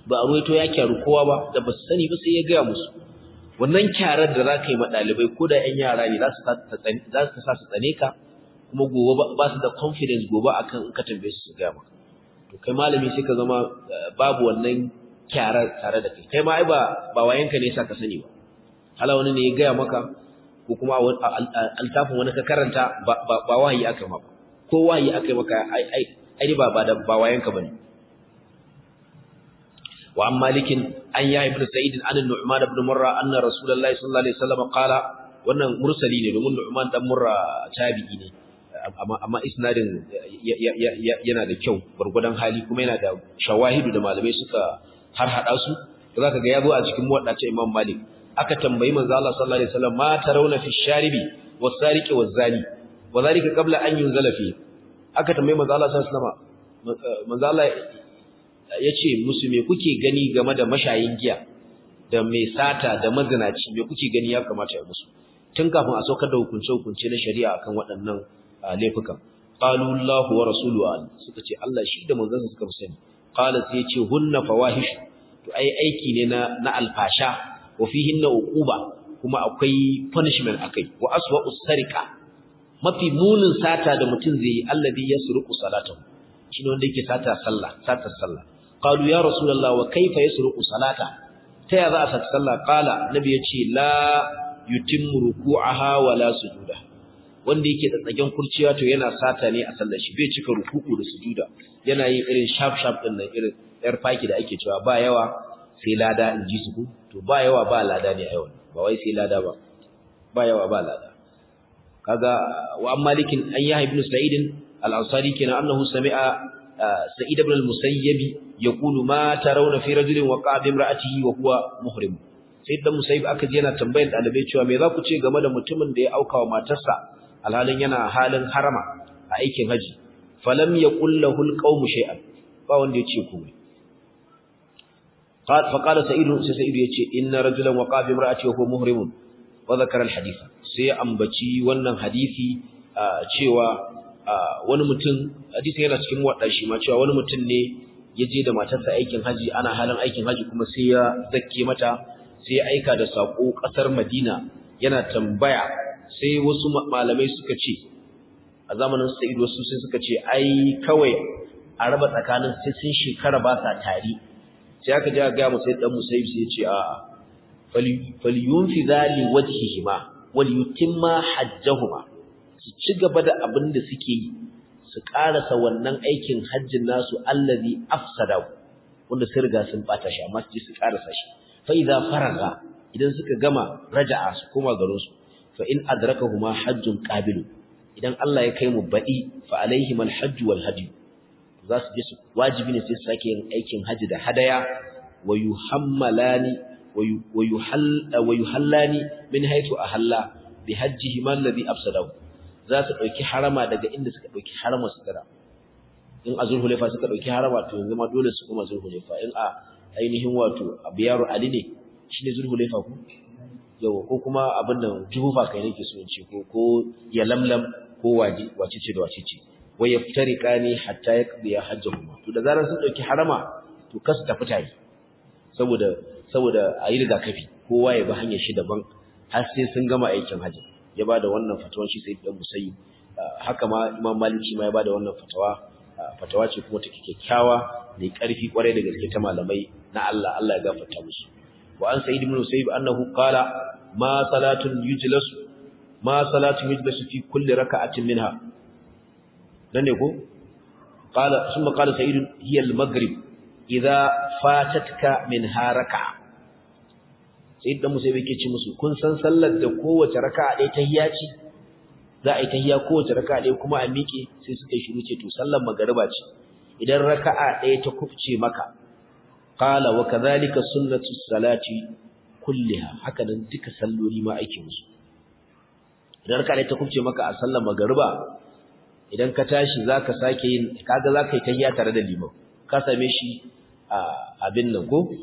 ba a ruwaito ya kyaru kowa ba da ba su sani ba sai ya gaya musu wannan kyarar da za ka yi ma ɗalibai ko da ‘yan yara ne za su sa su tsane ka kuma gobe ba su da confidence gobe akan in ka tambaye su su gaya maka to kai malami sai ka zama babu wannan kyarar tare da kai kai ma ai ba ba wayanka ne sa ka sani ba hala wani ne ya gaya maka ko kuma altafin wani ka karanta ba wahayi aka maka ko wahayi aka maka ai ai ai ba ba da ba wayanka bane wa an malikin an ya ibnu sa'id an nu'man ibn murra anna rasulullahi sallallahu alaihi wasallam qala wannan mursali ne domin nu'man dan murra tabi'i ne amma amma isnadin yana da kyau gurgudan hali kuma yana da shawahidu da malamai suka har hada su zaka ga yazo a cikin muwaddace imam malik aka tambayi manzo Allah sallallahu alaihi wasallam ma tarawna fi sharibi was-sariqi waz-zani wa dhalika qabla an yunzala fi aka tambayi manzo Allah sallallahu alaihi wasallam manzo Allah yace musu me kuke gani game da mashayin giya da mai sata da mazinaci me kuke gani ya kamata ya musu tun kafin a saukar da hukunce hukunce na shari'a akan waɗannan laifukan qalu Allah wa rasuluhu suka ce Allah shi da manzon suka fi sani qala sai yace hunna fawahish to ai aiki ne na na alfasha wa fihinna uquba kuma akwai punishment akai wa aswa'u sarika mafi munin sata da mutum zai yi alladhi yasruqu salatahu shine wanda yake sata sallah sata sallah qalu ya rasulullah wa kayfa yasruqu salata ta ya za a sata sallah qala nabi yace la yutimmu ruku'aha wa la sujuda wanda yake tsatsagen kurciya to yana sata ne a sallar shi bai cika ruku'u da sujuda yana yin irin sharp sharp din nan irin yar faki da ake cewa ba yawa sai lada in ji su ku to ba yawa ba lada ne a yau ba wai sai lada ba ba yawa ba lada kaga wa an malikin an yahya ibn sa'id al-ansari kenan annahu sami'a sa'id ibn al-musayyib yaqulu ma tarawna fi rajulin waqa'a bi imra'atihi wa huwa muhrim sai dan musayyib aka ji yana tambayar dalibai cewa me za ku ce game da mutumin da ya auka wa matarsa alhalin yana halin harama a aikin haji falam yaqul lahu al-qawmu shay'an ba wanda ya ce komai قال فقال سعيد سعيد yace inna rajulan waqa bi imra'ati wa huwa muhrim wa dhakara al-hadith sai ambaci wannan hadisi cewa wani mutum hadisi yana cikin wadda shi ma cewa wani mutum ne yaje da matarsa aikin haji ana halin aikin haji kuma sai ya zakke mata sai ya aika da sako kasar Madina yana tambaya sai wasu malamai suka ce a zamanin Sa'id wasu sai suka ce ai kawai a raba tsakanin sai sun shekara ba sa tari sai aka ja ga musai dan musayib sai ya ce a falyunfi zali wajhihima wal yutimma hajjahuma su ci gaba da abin da suke yi su karasa wannan aikin hajjin nasu allazi afsada wanda sun riga sun bata shi amma su je su karasa shi fa idza faraga idan suka gama raja'a su koma garin su fa in adrakahuma hajjun qabil idan Allah ya kai mu baɗi fa alaihim alhajj wal hadi za su je su wajibi ne sai su sake yin aikin haji da hadaya wa yuhammalani wa yuhall wa yuhallani min haythu ahalla bi hajjihi man ladhi afsadahu za su dauki harama daga inda suka dauki harama su tara in a zulhulefa suka dauki harama to yanzu ma dole su kuma zulhulefa in a ainihin wato abiyaru ali ne shine zulhulefa ku yau ko kuma abin nan juhufa kai nake so in ce ko ko ya lamlam ko waje wace ce da wace ce wa yaftariqani hatta yaqdiya hajjuhuma to da zaran sun dauki harama to kasu tafi tayi saboda saboda ayi rigakafi kowa ya bi hanyar shi daban har sai sun gama aikin haji ya bada wannan fatawan shi sai dan musayi haka ma imam maliki ma ya bada wannan fatawa fatawa ce kuma take kyakkyawa mai karfi kwarai da gaske ta malamai na Allah Allah ya gafarta musu wa an sa'id ibn musayyib annahu qala ma salatun yujlasu ma salatun yujlasu fi kulli raka'atin minha dan ne ko qala thumma qala sa'id hiya al-maghrib idza fatatka minha raka'a sai dan musayyib yake ce musu kun san sallar da kowace raka'a ɗaya tahiyya ce za a yi tahiyya kowace raka'a ɗaya kuma a miƙe sai suka shiru ce to sallar magariba ce idan raka'a ɗaya ta kufce maka qala wa kadhalika sunnatu salati kulliha haka nan duka salloli ma ake musu idan raka'a ɗaya ta kufce maka a sallar magariba idan ka tashi zaka sake yin kaga zaka yi tahiyya tare da liman ka same shi a abin nan ko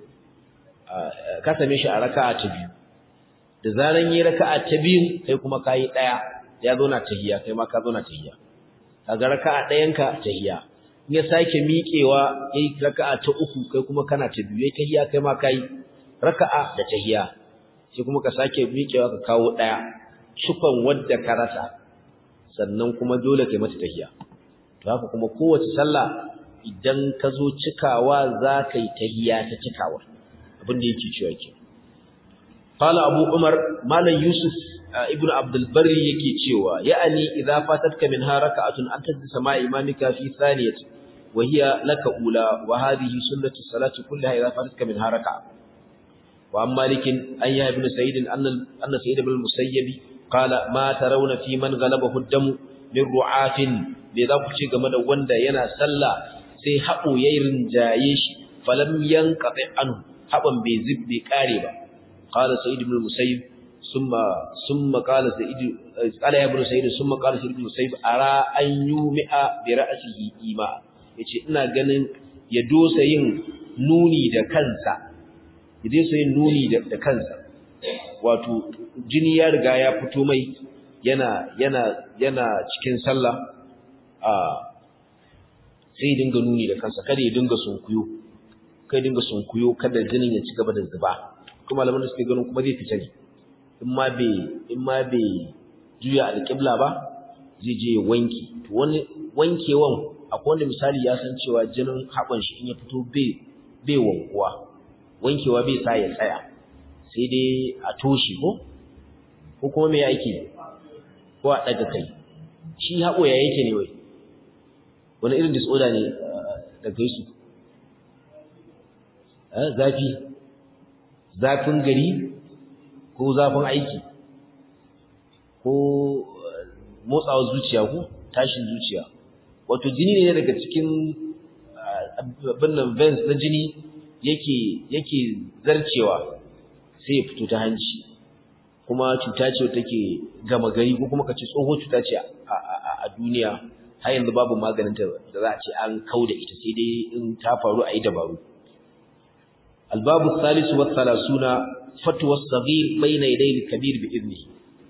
ka same shi a raka'a ta biyu da zaran yi raka'a ta biyu kai kuma kai daya ya zo na tahiyya kai ma ka zo na tahiyya kaga raka'a dayanka tahiyya in ya sake miƙewa yayi raka'a ta uku kai kuma kana ta biyu yayi tahiyya kai ma kai raka'a da tahiyya sai kuma ka sake miƙewa ka kawo daya shukon wadda ka rasa sannan kuma dole kai mata tahiyya to haka kuma kowace sallah idan ka zo cikawa za ka yi tahiyya ta cikawa abin da yake cewa ke qala abu umar malam yusuf ibnu abdul barri yake cewa ya'ani idza fatatka min harakatun an tajlisa ma imamika fi thaniyati wa hiya laka ula wa hadhihi sunnatu salati kullaha idza fatatka min haraka wa amma likin an ya ibn sa'id anna anna sa'id ibn musayyib qala ma tarawna fi man ghalabahu ad-dam min ru'atin bai za ku ce game da wanda yana sallah sai haɓo ya rinjaye shi falam yanqati anhu haɓan bai zib bai kare ba qala sa'id ibn musayyib summa summa qala sa'id qala ya ibn sa'id summa qala sa'id ibn musayyib ara an yumi'a bi ra'sihi ima yace ina ganin ya dosa yin nuni da kansa ya dosa yin nuni da kansa wato jini ya riga ya fito mai yana yana yana cikin sallah a sai dinga nuni da kansa kada ya dinga sunkuyo kai dinga sunkuyo kada jinin ya ci gaba da zuba kuma malaman da suke ganin kuma zai fita ne in ma bai in ma bai juya alƙibla ba zai je ya wanki to wani wankewan akwai wanda misali ya san cewa jinin haɓan shi in ya fito bai bai wankuwa wankewa bai sa ya tsaya sai dai a toshe ko ko kuma me yake ko a ɗaga kai shi haɓo ya yake ne wai wani irin disorder ne da gaisu zafi zafin gari ko zafin aiki ko motsawar zuciya ko tashin zuciya wato jini ne daga cikin abin nan veins na jini yake yake zarcewa sai ya fito ta hanci kuma cuta ce take gama gari ko kuma kace tsoho cuta ce a duniya har yanzu babu maganin ta da za a ce an kauda ita sai dai in ta faru a yi dabaru albabu salisu wa salasuna fatwa saghir bayna yaday al-kabir bi idni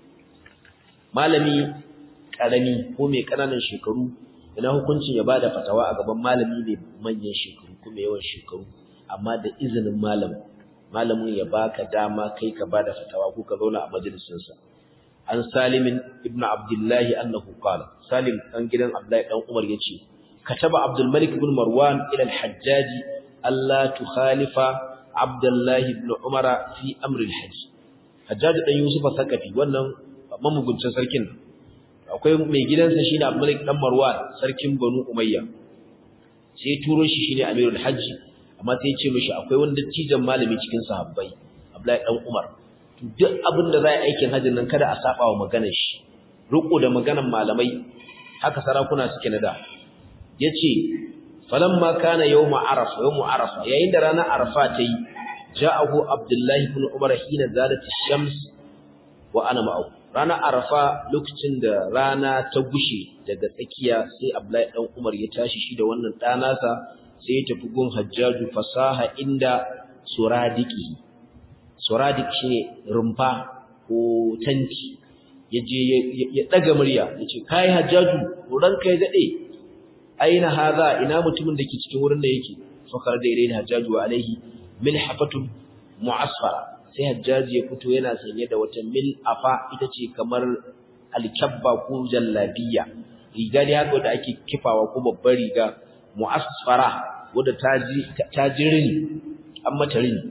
malami karami ko mai kananan shekaru ina hukuncin ya bada fatawa a gaban malami mai manyan shekaru kuma yawan shekaru amma da izinin malamin malamin ya baka dama kai ka bada fatawa ko ka zauna a majalisinsa an salimin ibnu abdullahi annahu qala salim dan gidan abdullahi dan umar yace kataba abdul malik ibn marwan ila al-hajjaj alla tukhalifa abdullahi ibn umar fi amri al-hajj hajjaj dan yusuf sakafi wannan mamuguncin sarkin akwai mai gidansa shine abdul malik dan marwan sarkin banu umayya sai turo shi shine amirul hajj amma sai ya ce mishi akwai wani dattijan malami cikin sahabbai abdullahi dan umar duk abin da za a aikin hajjin nan kada a saba wa maganar shi riko da maganar malamai haka sarakuna suke na da yace falamma kana yawma arafa yawmu arafa yayin da ranar arafa ta yi ja'ahu abdullahi ibn umar hina zalat ash-shams wa ana ma'ahu ranar arafa lokacin da rana ta gushe daga tsakiya sai abdullahi dan umar ya tashi shi da wannan ɗanasa sai ya tafi gun hajjaju fasaha inda suradiqihi suradik shine rumfa ko tanti yaje ya daga murya yace kai hajjaju ranka ya dade aina hadha ina mutumin da ke cikin wurin da yake fakar da ilayhi hajjaju alaihi milhafatun mu'asfara sai hajjaji ya fito yana sanye da wata mil'afa ita ce kamar alkabba ko jallabiya riga ne haka da ake kifawa ko babbar riga mu'asfara wadda ta ji rini an mata rini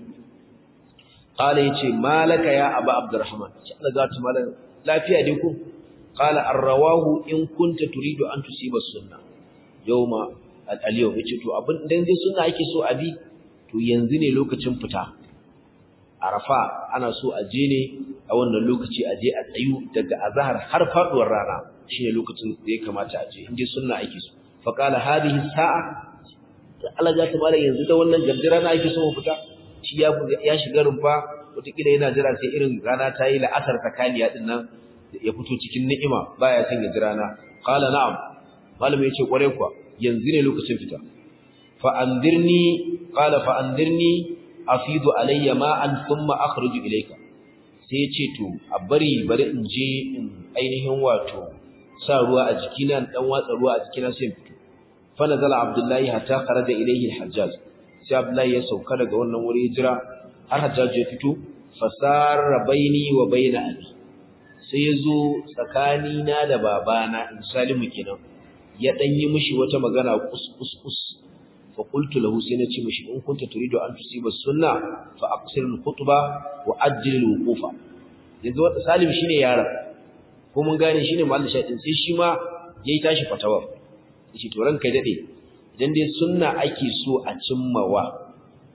qala yace malaka ya aba abdurrahman ce Allah ga ta malan lafiya dai ko qala arrawahu in kunta turidu an tusiba sunna yawma al-yawm yace to abin dan dai sunna yake so abi to yanzu ne lokacin fita arafa ana so a je ne a wannan lokaci a je a tsayu daga azhar har faduwar rana shine lokacin da ya kamata a je inda sunna ake so fa qala hadhihi sa'a Allah ya tabara yanzu da wannan gardira na ake so mu fita shi ya ya shiga rumfa wataƙila yana jira sai irin rana ta yi la'asar takaliya din nan ya fito cikin ni'ima baya son ya jira na qala na'am malami yace kware kuwa yanzu ne lokacin fita fa andirni qala fa andirni afidu alayya ma'an thumma akhruju ilayka sai yace to a bari bari in je in ainihin wato sa ruwa a jikina dan watsa ruwa a jikina sai in fito fa nazala abdullahi hatta kharaja ilayhi al-hajjaj sai abdullahi ya sauka daga wannan wuri jira har hajjaj ya fito fasara baini wa baina abi sai ya zo tsakani na da babana in salimu kenan ya dan yi mishi wata magana kus kus kus fa qultu lahu sai na ce mishi in kunta turidu an tusiba sunna fa aqsir al-khutba wa ajjil al-wuqufa yanzu wata salim shine yaron ko mun gane shine mallin shaɗin sai shi ma yayi tashi fatawa yace to ranka dade idan dai sunna ake so a cimmawa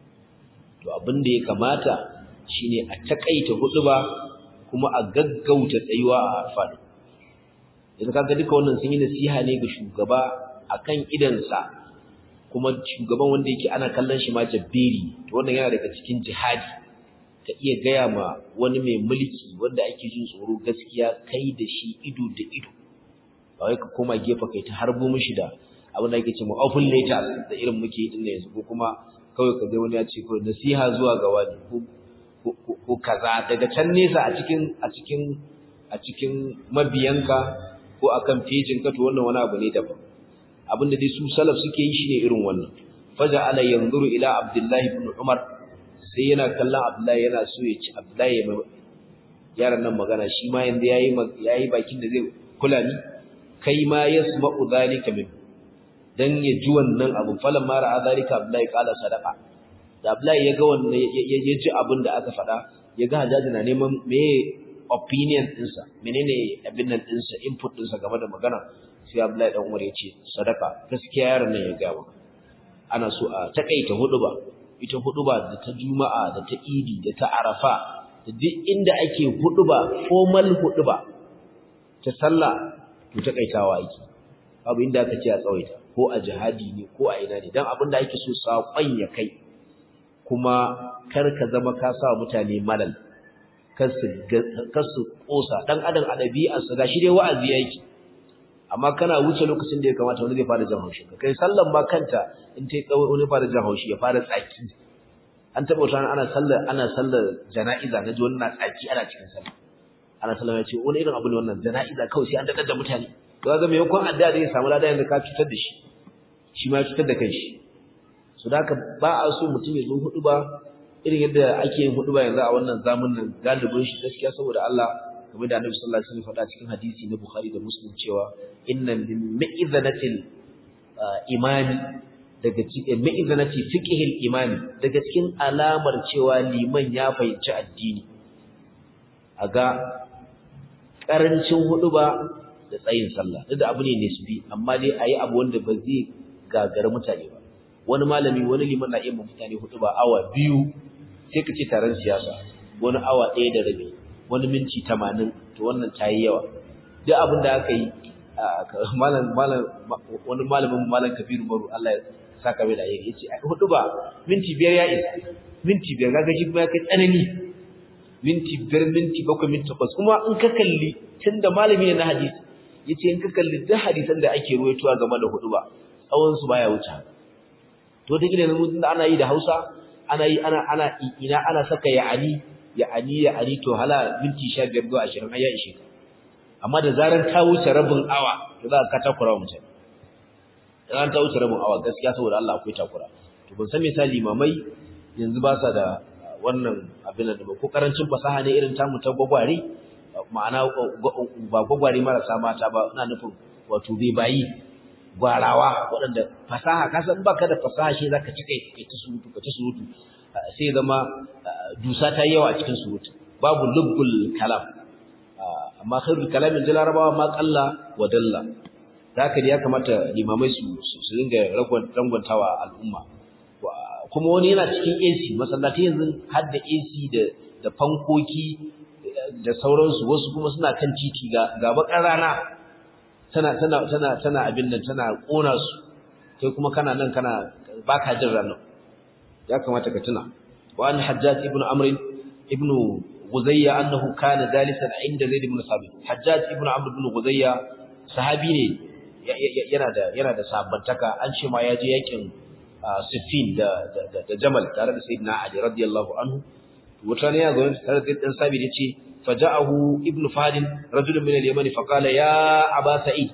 to abin da ya kamata shine a takaita huduba kuma a gaggauta tsayuwa a arfa yanzu kaga duka wannan sun yi nasiha ne ga shugaba akan idansa kuma shugaban wanda yake ana kallon shi ma jabberi to wannan yana daga cikin jihadi ka iya gaya ma wani mai mulki wanda ake jin tsoro gaskiya kai da shi ido da ido ba wai ka koma gefe kai ta harbo mishi da abin da ake ce ma open letters da irin muke yi dinnan yanzu ko kuma kawai ka ga wani ya ce kawai nasiha zuwa ga wani ko ko kaza daga can nesa a cikin a cikin a cikin mabiyanka ko akan pejin ka to wannan wani abu ne daban abin da dai su salaf suke yi shine irin wannan faja ala yanzuru ila abdullahi ibn umar sai yana kallon Abdullahi yana so ya ci Abdullahi ya yaran nan magana shi ma yanda yayi yayi bakin da zai kula ni kai ma yasma'u zalika min dan ya ji wannan abu falan ma ra'a zalika Abdullahi qala sadaqa da Abdullahi ya ga wannan ya ji abin da aka faɗa ya ga Hajjaji na neman me opinion ɗinsa menene abin nan ɗinsa input ɗinsa game da magana sai Abdullahi dan Umar ya ce sadaqa gaskiya yaron nan ya ga maka ana so a takaita huduba ita huduba da ta juma'a da ta idi da ta arafa da duk inda ake huduba formal huduba ta sallah to ta kaitawa yake babu inda aka ce a tsawaita ko a jihadi ne ko a ina ne dan abin da ake so sakon ya kai kuma kar ka zama ka sa mutane malal kar su kar su kosa dan adam a dabi'arsa gashi dai wa'azi yake amma kana wuce lokacin da ya kamata wani zai fara jan haushi kai sallan ma kanta in tai tsawo wani fara jan haushi ya fara tsaki an taba wata ana sallar ana sallar jana'iza naji wani na tsaki ana cikin sallah ana sallar ya ce wani irin abu ne wannan jana'iza kawai sai an dadar da mutane to kaga me yakon addu'a da ya samu ladan yanda ka cutar da shi shi ma ya cutar da kanshi so da haka ba a so mutum ya zo hudu ba irin yadda ake yin hudu ba yanzu a wannan zamanin galibin shi gaskiya saboda Allah kamar da Annabi sallallahu alaihi wasallam faɗa cikin hadisi na Bukhari da Muslim cewa inna min mi'izanatil imami daga cikin mi'izanati fiqhil imami daga cikin alamar cewa liman ya fahimci addini aga karancin huduba da tsayin sallah duk da abu ne nisbi amma dai ayi abu wanda ba zai gagara mutane ba wani malami wani liman na iya mutane huduba awa biyu sai ka ce taron siyasa wani awa ɗaya da rabi wani minti tamanin to wannan ta yi yawa duk abin da aka yi malam malam wani malamin malam kabiru maru Allah ya saka mai da yayi yace hudu ba minti biyar ya isa minti biyar kaga shi kuma ya kai tsanani minti biyar minti bakwai minti takwas kuma in ka kalli tunda malami ne na hadisi yace in ka kalli duk hadisan da ake ruwaitowa game da hudu ba tsawon su baya wuce to da gidan mun da ana yi da Hausa ana yi ana ana ina ana saka ya'ani ya'ani ya'ani to hala minti 15 zuwa 20 ai ya ishe ka amma da zaran ta wuce rabin awa to za ka takura mutum dan ta wuce rabin awa gaskiya saboda Allah akwai takura to ban san misali mamai yanzu ba sa da wannan abin da ba ko karancin fasaha ne irin tamu ta gwagware ma'ana ba gwagware marasa mata ba ina nufin wato bai bayi gwarawa waɗanda fasaha ka san baka da fasaha shi zaka ci kai kai ta surutu ka ta surutu sai zama dusa ta yawa a cikin surutu babu lubbul kalam amma khairul kalamin da larabawa ma qalla wa dalla zaka ya kamata limamai su su ringa ragon rangwantawa al'umma kuma wani yana cikin AC masallaci yanzu har da AC da da fankoki da sauransu wasu kuma suna kan titi ga ga bakar rana tana tana tana tana abin nan tana kona su kai kuma kana nan kana baka jin ranar ya kamata ka tuna wa an hajjaj ibn amr ibn Guzayya annahu kana jalisan inda Zaid ibn Sabit. Hajjaj ibn Amr ibn Guzayya sahabi ne yana da yana da sabantaka an ce ma ya je yakin Siffin da da Jamal tare da Sayyidina Ali radiyallahu anhu. Wata ne ya zo tare da dan Sabit yace faja'ahu ibn Fadil rajulun min al-Yaman fa qala ya Aba Sa'id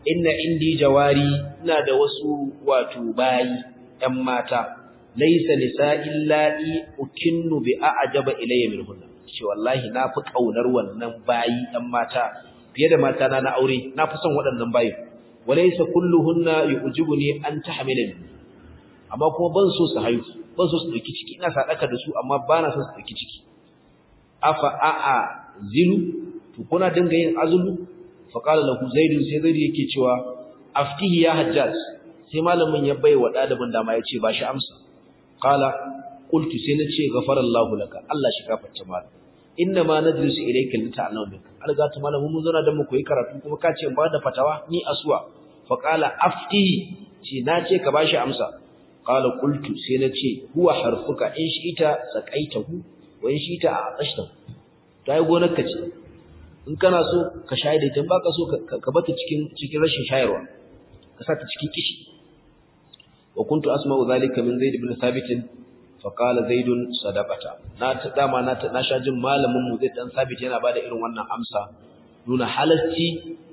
inna indi jawari ina da wasu wato bayi ƴan mata laysa nisa'i la'i ukinnu bi a'jaba ilayya minhunna ce wallahi na fi kaunar wannan bayi ɗan mata fiye da mata na na aure na fi son waɗannan bayi walaysa kulluhunna yu'jibuni an tahmila minni amma kuma ban so su haihu ban so su dauki ciki ina sadaka da su amma ba na so su dauki ciki afa a'a zilu to kuna dinga yin azulu fa qala lahu zaid sai zaid yake cewa aftihi ya hajjaj sai malamin ya bai wa dalibin dama ya ce ba shi amsa qala qultu sai nace ghafarallahu laka Allah shi gafarta malam inna ma najlisu ilayka lita'lamu minka alga ta malamin mun zauna dan mu koyi karatu kuma ka ce ba da fatawa ni aswa fa qala aftihi ce nace ka bashi amsa qala qultu sai nace huwa harfuka in shi'ita saqaitahu wa in shi'ita a'tashtahu tai gonar ka ce in kana so ka shayar da ita baka so ka bata cikin cikin rashin shayarwa ka sa ta cikin kishi wa kuntu asma'u zalika min zaid ibn thabit fa qala zaid sadaqata na ta dama na na sha jin malamin mu zai dan thabit yana bada irin wannan amsa nuna halalci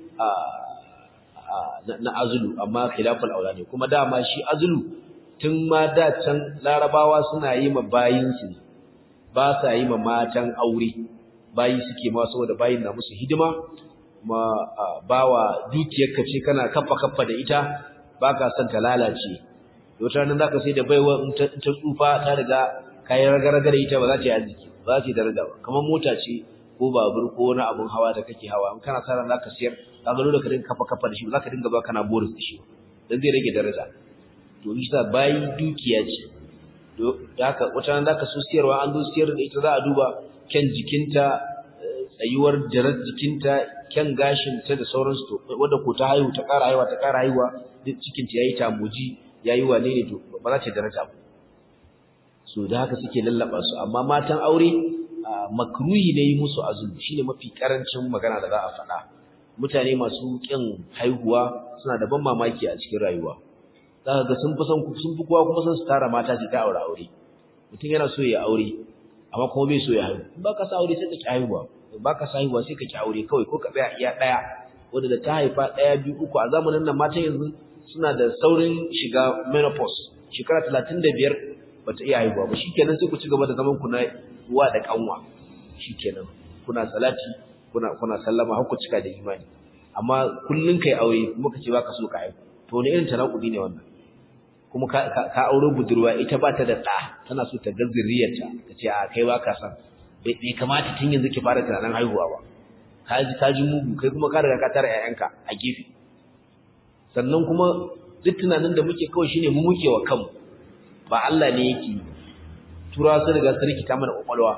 na azulu amma khilaful aulani kuma dama shi azulu tun ma da can larabawa suna yi ma bayinsu ba sa yi ma matan aure bayi suke ma saboda bayin na musu hidima ma bawa dukiyarka ce kana kaffa kaffa da ita baka son ta lalace wata nan zaka sai da baiwa in ta tsufa ta riga kayan ragaraga da ita ba za ta yi arziki ba za ta yi daraja ba kamar mota ce ko babur ko wani abun hawa da kake hawa in kana sa ran zaka siyar ka ga dole ka dinga kaffa kaffa da shi ba za ka dinga ba kana boris da shi dan zai rage daraja to isa bayi dukiya ce da haka wata nan zaka so siyarwa an zo siyar da ita za a duba kyan jikinta tsayuwar jarar jikinta kyan gashinta da sauransu to wanda ko ta haihu ta ƙara haihuwa ta ƙara haihuwa duk cikinta yayi tamuji yayi wane ne to ba za ta daraja ba so da haka suke lallaba su amma matan aure makruhi ne yi musu azumi shine mafi karancin magana da za a faɗa mutane masu kin haihuwa suna da ban mamaki a cikin rayuwa zaka ga sun fi son sun fi kowa kuma son su tara mata su ta aure aure mutum yana so ya aure amma kuma bai so ya haihu ba ka sa aure sai ka ki haihuwa ba ka sa haihuwa sai ka ki aure kawai ko ka tsaya iya daya wanda da ta haifa daya biyu uku a zamanin nan matan yanzu suna da saurin shiga menopause shekara 35 bata iya haihuwa ba shikenan sai ku ci gaba da zaman ku na uwa da kanwa shikenan kuna salati kuna kuna sallama har ku cika da imani amma kullun kai aure kuma kace baka so ka haihu to ne irin tanakudi ne wannan kuma ka ka aure budurwa ita ba ta da ɗa tana so ta ga zuriyarta ta ce a kai ba ka san bai kamata tun yanzu ki fara tunanin haihuwa ba ka ji ka ji mugu kai kuma ka riga ka tara ƴaƴanka a gefe sannan kuma duk tunanin da muke kawai shine mu muke wa kanmu ba Allah ne yake tura su riga su rikita mana kwakwalwa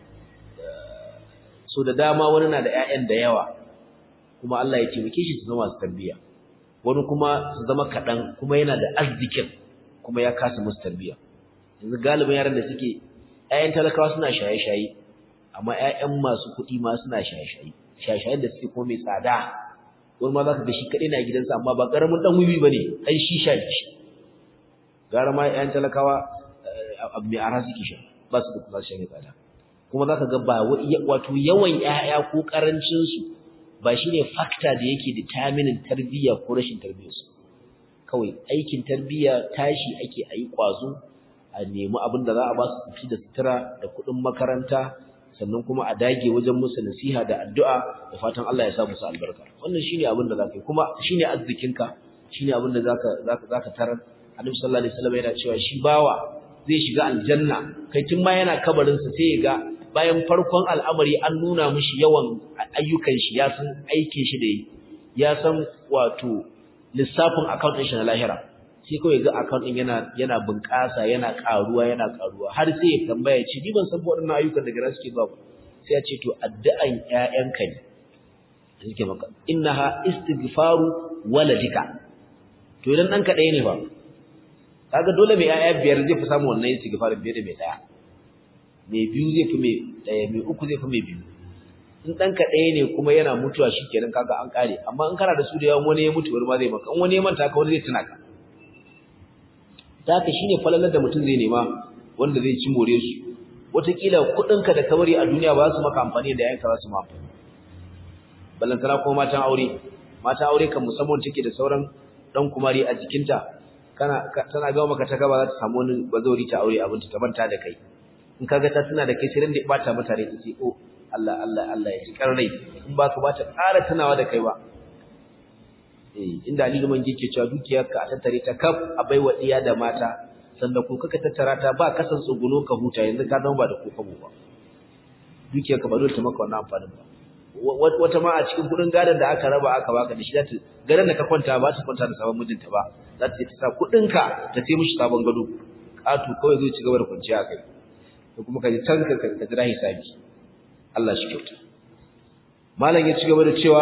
so da dama wani na da ƴaƴan da yawa kuma Allah ya taimake shi su zama su tarbiyya wani kuma su zama kaɗan kuma yana da arzikin kuma ya kasa musu tarbiyya yanzu galibin yaran da suke ƴaƴan talakawa suna shaye-shaye amma ƴaƴan masu kuɗi ma suna shaye-shaye shaye-shayen da suke kuma mai tsada wani ma za ka ga shi kaɗai na gidansa amma ba ƙaramin ɗan wiwi ba ne ɗan shisha ne shi gara ma ƴaƴan talakawa abu mai ara suke sha ba su da kuma shan tsada kuma za ka ga ba wato yawan ƴaƴa ko ƙarancinsu ba shi ne fakta da yake determinin tarbiyya ko rashin tarbiyyarsu kawai aikin tarbiyya tashi ake a yi ƙwazo a nemi abin da za a ba su ci da sutura da kuɗin makaranta sannan kuma a dage wajen musu nasiha da addu'a da fatan Allah ya sa musu albarka wannan shine abin da zaka yi kuma shine arzikinka shine abin da zaka zaka zaka tarar Annabi sallallahu alaihi wasallam yana cewa shi bawa zai shiga aljanna kai tun ma yana kabarin sa sai ya ga bayan farkon al'amari an nuna mishi yawan ayyukan shi ya san aikin shi da yi ya san wato lissafin account ɗin shi na lahira sai kawai ga account ɗin yana yana bunƙasa yana ƙaruwa yana ƙaruwa har sai ya tambaya ce ni ban san waɗannan ayyukan da gara suke zuwa ba sai ya ce to addu'an ƴaƴanka ne suke maka innaha istighfaru waladika to idan ɗanka ɗaya ne ba kaga dole mai ƴaƴa biyar zai fi samu wannan istighfarin biyar da mai ɗaya mai biyu zai fi mai ɗaya mai uku zai fi mai biyu in ɗanka ɗaya ne kuma yana mutuwa shi kenan kaga an ƙare amma in kana da su da yawan wani ya mutu wani ma zai maka in wani ya manta ka wani zai tuna ka ta haka shine falalar da mutum zai nema wanda zai ci more su wataƙila kuɗinka da kamari a duniya ba su maka amfani da yayanka za su ma amfani ballantana kuma matan aure mata aure kan musamman take da sauran dan kumari a jikinta kana tana ga maka ta gaba za ta samu wani bazori ta aure abinta ta manta da kai in kaga ta tana da kai sai da bata mata rai tace oh Allah Allah Allah ya ji karrai in ba ka bata ƙara tunawa da kai ba eh inda Ali Liman yake cewa dukiyarka a tattare ta kaf a baiwa diya da mata sanda ko kaka tattara ta ba kasan tsuguno ka huta yanzu ka zama ba da kokabo ba dukiyarka ba dole ta maka wannan amfanin ba wata ma a cikin kudin gadon da aka raba aka baka da shi zata garin da ka kwanta ba ta kwanta da sabon mijinta ba za ta ta sa kudin ka ta sai mishi sabon gado katu kawai zai ci gaba da kwanciya kai ko kuma ka ji can ka ka jira hisabi Allah shi kyauta malam ya ci gaba da cewa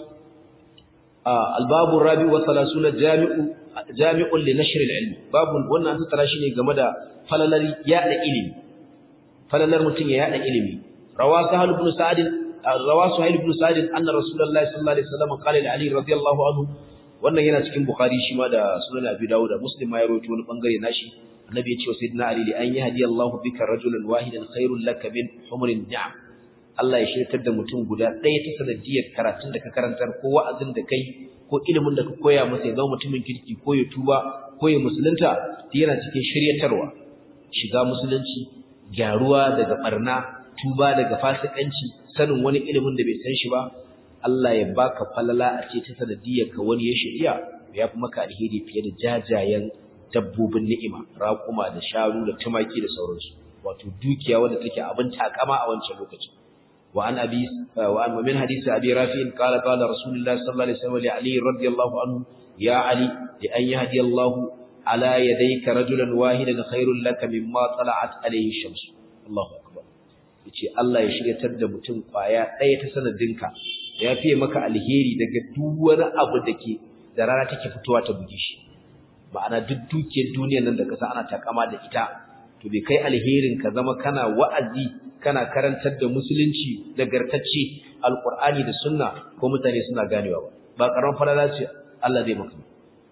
albabu rabi wa salasuna jami'u jami'un li nashr al-ilm babu wannan an tattara shi ne game da falalar yada ilimi falalar mutun ya yada ilimi rawa sahal ibn sa'd rawa suhail ibn sa'd anna rasulullahi sallallahu alaihi wasallam qala li ali radiyallahu anhu wannan yana cikin bukhari shi ma da sunan abi dawud da muslim ma ya rawaito wani bangare nashi annabi ya ce wa sayyidina ali li an yahdi Allahu bika rajulan wahidan khairul laka min humrin ni'am Allah ya shirkar da mutum guda ɗaya ta sanadiyar karatun da ka karantar ko wa'azin da kai ko ilimin da ka koya masa ya zama mutumin kirki ko ya tuba ko ya musulunta yana cikin shiryatarwa shiga musulunci gyaruwa daga barna tuba daga fasikanci sanin wani ilimin da bai san shi ba Allah ya baka falala a ce ta sanadiyar ka wani ya shirya ya fi maka alheri fiye da jajayen dabbobin ni'ima raƙuma da sharu da tumaki da sauransu wato dukiya wanda take abin takama a wancan lokacin وعن أبي وعن من حديث أبي رافع قال قال رسول الله صلى الله عليه وسلم لعلي رضي الله عنه يا علي لأن يهدي الله على يديك رجلا واحدا خير لك مما طلعت عليه الشمس الله أكبر yace Allah ya shiryatar da mutum kwaya ɗaya ta sanadinka ya fiye maka alheri daga duk wani abu da ke da rana take fitowa ta buge shi ma'ana duk dukiyar duniyar nan da kasa ana takama da ita to bai kai alherin ka zama kana wa'azi kana karantar da musulunci nagartacce alqur'ani da sunna ko mutane suna ganewa ba ba karan falala ce Allah zai maka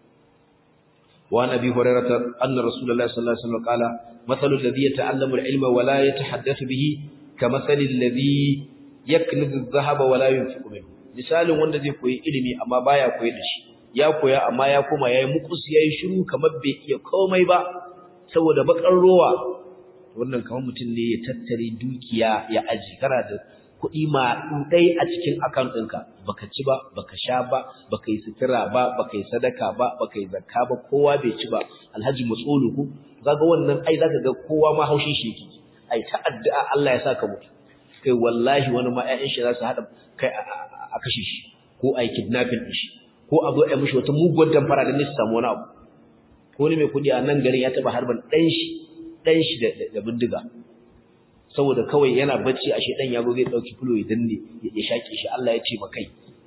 wa nabi hurairah anna rasulullahi sallallahu alaihi wasallam qala mathalu alladhi yata'allamu al-ilma wa la yatahaddathu bihi kamathali alladhi yaknizu adh-dhahaba wa la yunfiqu minhu misalin wanda zai koyi ilimi amma baya koyi da shi ya koya amma ya koma yayi mukus yayi shiru kamar bai iya komai ba saboda bakar rowa wannan kamar mutum ne ya tattare dukiya ya aji kana da kuɗi ma ɗai a cikin account ɗinka baka ci ba baka sha ba baka yi sutura ba baka yi sadaka ba baka yi zakka ba kowa bai ci ba alhaji matsoluku kaga wannan ai zaka ga kowa ma haushin shi yake ai ta addu'a Allah ya saka mutu kai wallahi wani ma ƴaƴan shi za su haɗa kai a kashe shi ko ai kidnapping din shi ko a zo a mishi wata muguwar damfara da ne su samu wani abu ko ne mai kuɗi a nan garin ya taɓa harban ɗan shi ɗan shi da bindiga saboda kawai yana bacci a shedan ya zo zai ɗauki fulo ya danne ya shaƙe shi Allah ya ce makai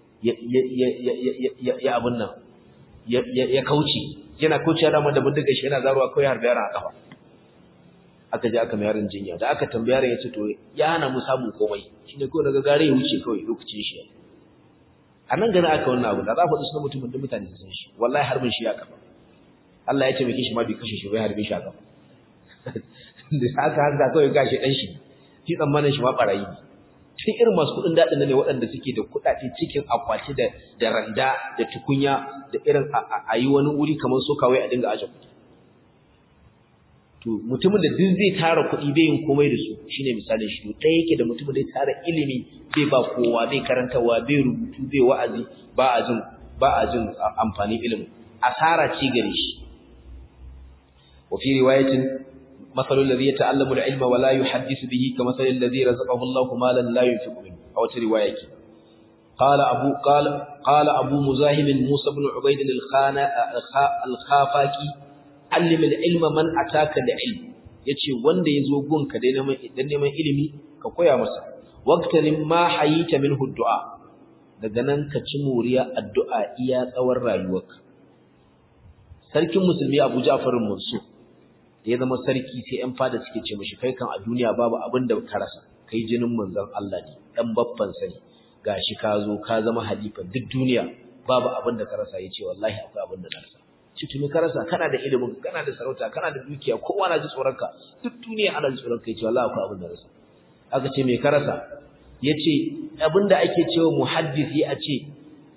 ya abin nan ya kauce yana kauce dama da bindiga shi yana zaruwa kawai harbe yaran a kafa aka je aka mai yaron jinya da aka tambaya yaron ya ce to ya hana mu samun komai shine kawai daga gare ya wuce kawai lokacin shi a nan gani aka wannan abu da za ku faɗi sunan mutumin da mutane su san shi wallahi harbin shi ya kafa Allah ya ce mai kishi ma bai kashe shi bai harbe shi a kafa da haka haka kawai gashi dan shi shi tsammanin shi ma barayi ne tun irin masu kudin dadin ne waɗanda suke da kudade cikin akwati da da randa da tukunya da irin a yi wani wuri kamar so kawai a dinga aje kudi to mutumin da duk zai tara kudi bai yin komai da su shine misalin shi to ɗaya yake da mutumin da ya tara ilimi bai ba kowa bai karantawa bai rubutu bai wa'azi ba a jin ba a jin amfanin ilimin asara ce gare shi wa fi riwayatin مثل الذي يتعلم العلم ولا يحدث به كمثل الذي رزقه الله مالا لا ينفق منه أو رواية قال أبو قال قال أبو مزاحم موسى بن عبيد الخان الخافاكي علم العلم من أتاك العلم yace wanda yazo gunka dai neman idan neman ilimi ka koya masa waqtanin ma hayita minhu du'a daga nan ka ci muriya addu'a iya tsawon rayuwarka sarkin musulmi Abu Ja'far Mansur da ya zama sarki sai ƴan fada suke ce mishi kai kan a duniya babu abin da ka rasa kai jinin manzon Allah ne dan babban sani gashi ka zo ka zama halifa duk duniya babu abin da ka rasa yace wallahi akwai abin da na rasa ci tumi ka rasa kana da ilimin kana da sarauta kana da dukiya kowa na ji tsoron ka duk duniya ana ji tsoron ka yace wallahi akwai abin da rasa aka ce me ka rasa yace abin da ake cewa muhaddisi a ce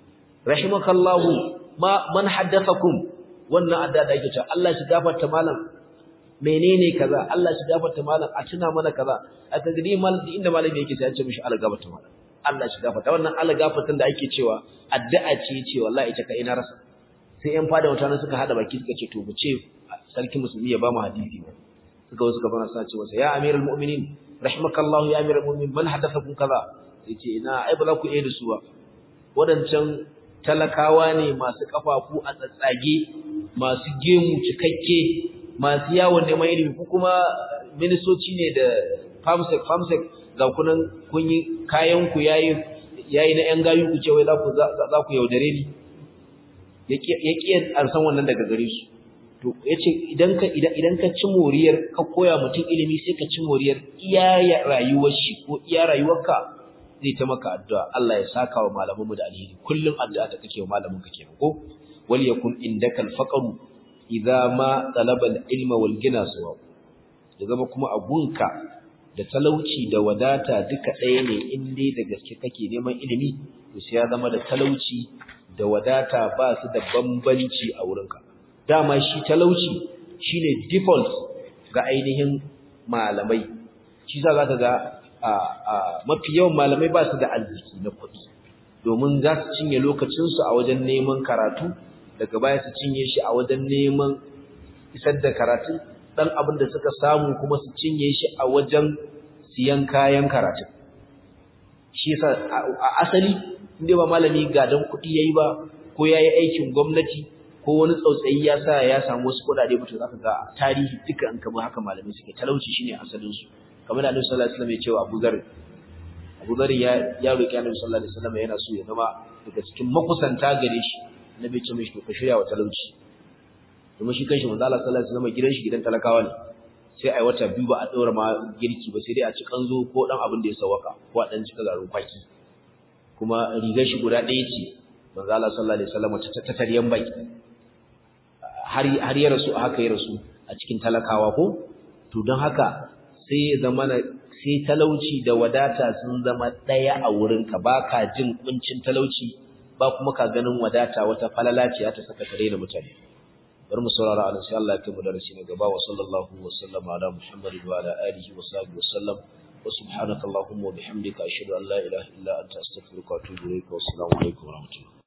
rahimakallahu ma man haddathakum wannan adda da yake cewa Allah shi gafarta malam menene kaza Allah shi gafarta malam a tuna mana kaza aka gidi mal inda malami yake sai an ce mishi Allah gafarta malam Allah shi gafarta wannan Allah gafartan da ake cewa addu'a ce ce wallahi ita ka ina rasa sai yan fada mutane suka hada baki suka ce to mu ce sarki musulmi ya ba mu hadisi ba suka wasu suka fara sa ce masa ya amirul mu'minin rahimakallahu ya amirul mu'minin man hadathakum kaza yace ina ai ba za ku iya da su ba wadancan talakawa ne masu kafafu a tsatsage masu gemu cikakke masu yawon neman ilimi ku kuma ministoci ne da famsek famsek ga kunan kun yi kayan ku yayi yayi na yan gayu ku ce wai za ku za ku yaudare ni yake yake an san wannan daga gare su to yace idan ka idan idan ka ci moriyar ka koya mutum ilimi sai ka ci moriyar iya rayuwar shi ko iya rayuwarka zai ta maka addu'a Allah ya saka wa malamanmu da alheri kullum addu'a da kake wa malamin ka kenan ko wal yakun indaka al faqru idza ma talaba al ilma wal gina sawa da zama kuma abunka da talauci da wadata duka ɗaya ne in dai da gaske kake neman ilimi to sai ya zama da talauci da wadata ba su da bambanci a wurinka dama shi talauci shine default ga ainihin malamai shi za ka ga mafi yawan malamai ba su da arziki na kuɗi domin za su cinye lokacinsu a wajen neman karatu daga baya su cinye shi a wajen neman isar da karatu ɗan abin da suka samu kuma su cinye shi a wajen siyan kayan karatu shi yasa a asali inda ba malami gadon kuɗi yayi ba ko yayi aikin gwamnati ko wani tsautsayi ya sa ya samu wasu kuɗaɗe mutum zaka ga tarihi duka an kama haka malamai suke talauci shine asalin su kamar da Annabi sallallahu alaihi wasallam ya ce wa Abu Dharr Abu Dharr ya ya roki Annabi sallallahu alaihi wasallam yana so ya zama daga cikin makusanta gare shi Annabi ce mishi to ka shirya wa talauci kuma shi kanshi manzo Allah sallallahu alaihi wasallam gidan shi gidan talakawa ne sai ai wata biyu ba a daura ma girki ba sai dai a ci kanzo ko dan abin da ya sawaka ko a dan cika garin kwaki kuma rigar shi guda ɗaya ce manzo Allah sallallahu alaihi wasallam ta tattaryan baki har har ya rasu haka ya rasu a cikin talakawa ko to don haka sai ya zama sai talauci da wadata sun zama ɗaya a wurinka ba ka jin kuncin talauci ba kuma ka ganin wadata wata falala ce ta saka kare da mutane bari mu saurara a sai Allah ya kai mu darasi na gaba wa sallallahu wa sallama ala muhammadin wa ala alihi wa sahbihi wa sallam wa subhanaka allahumma wa bihamdika ashhadu an la ilaha illa anta astaghfiruka wa atubu ilayk wa assalamu alaikum wa rahmatullahi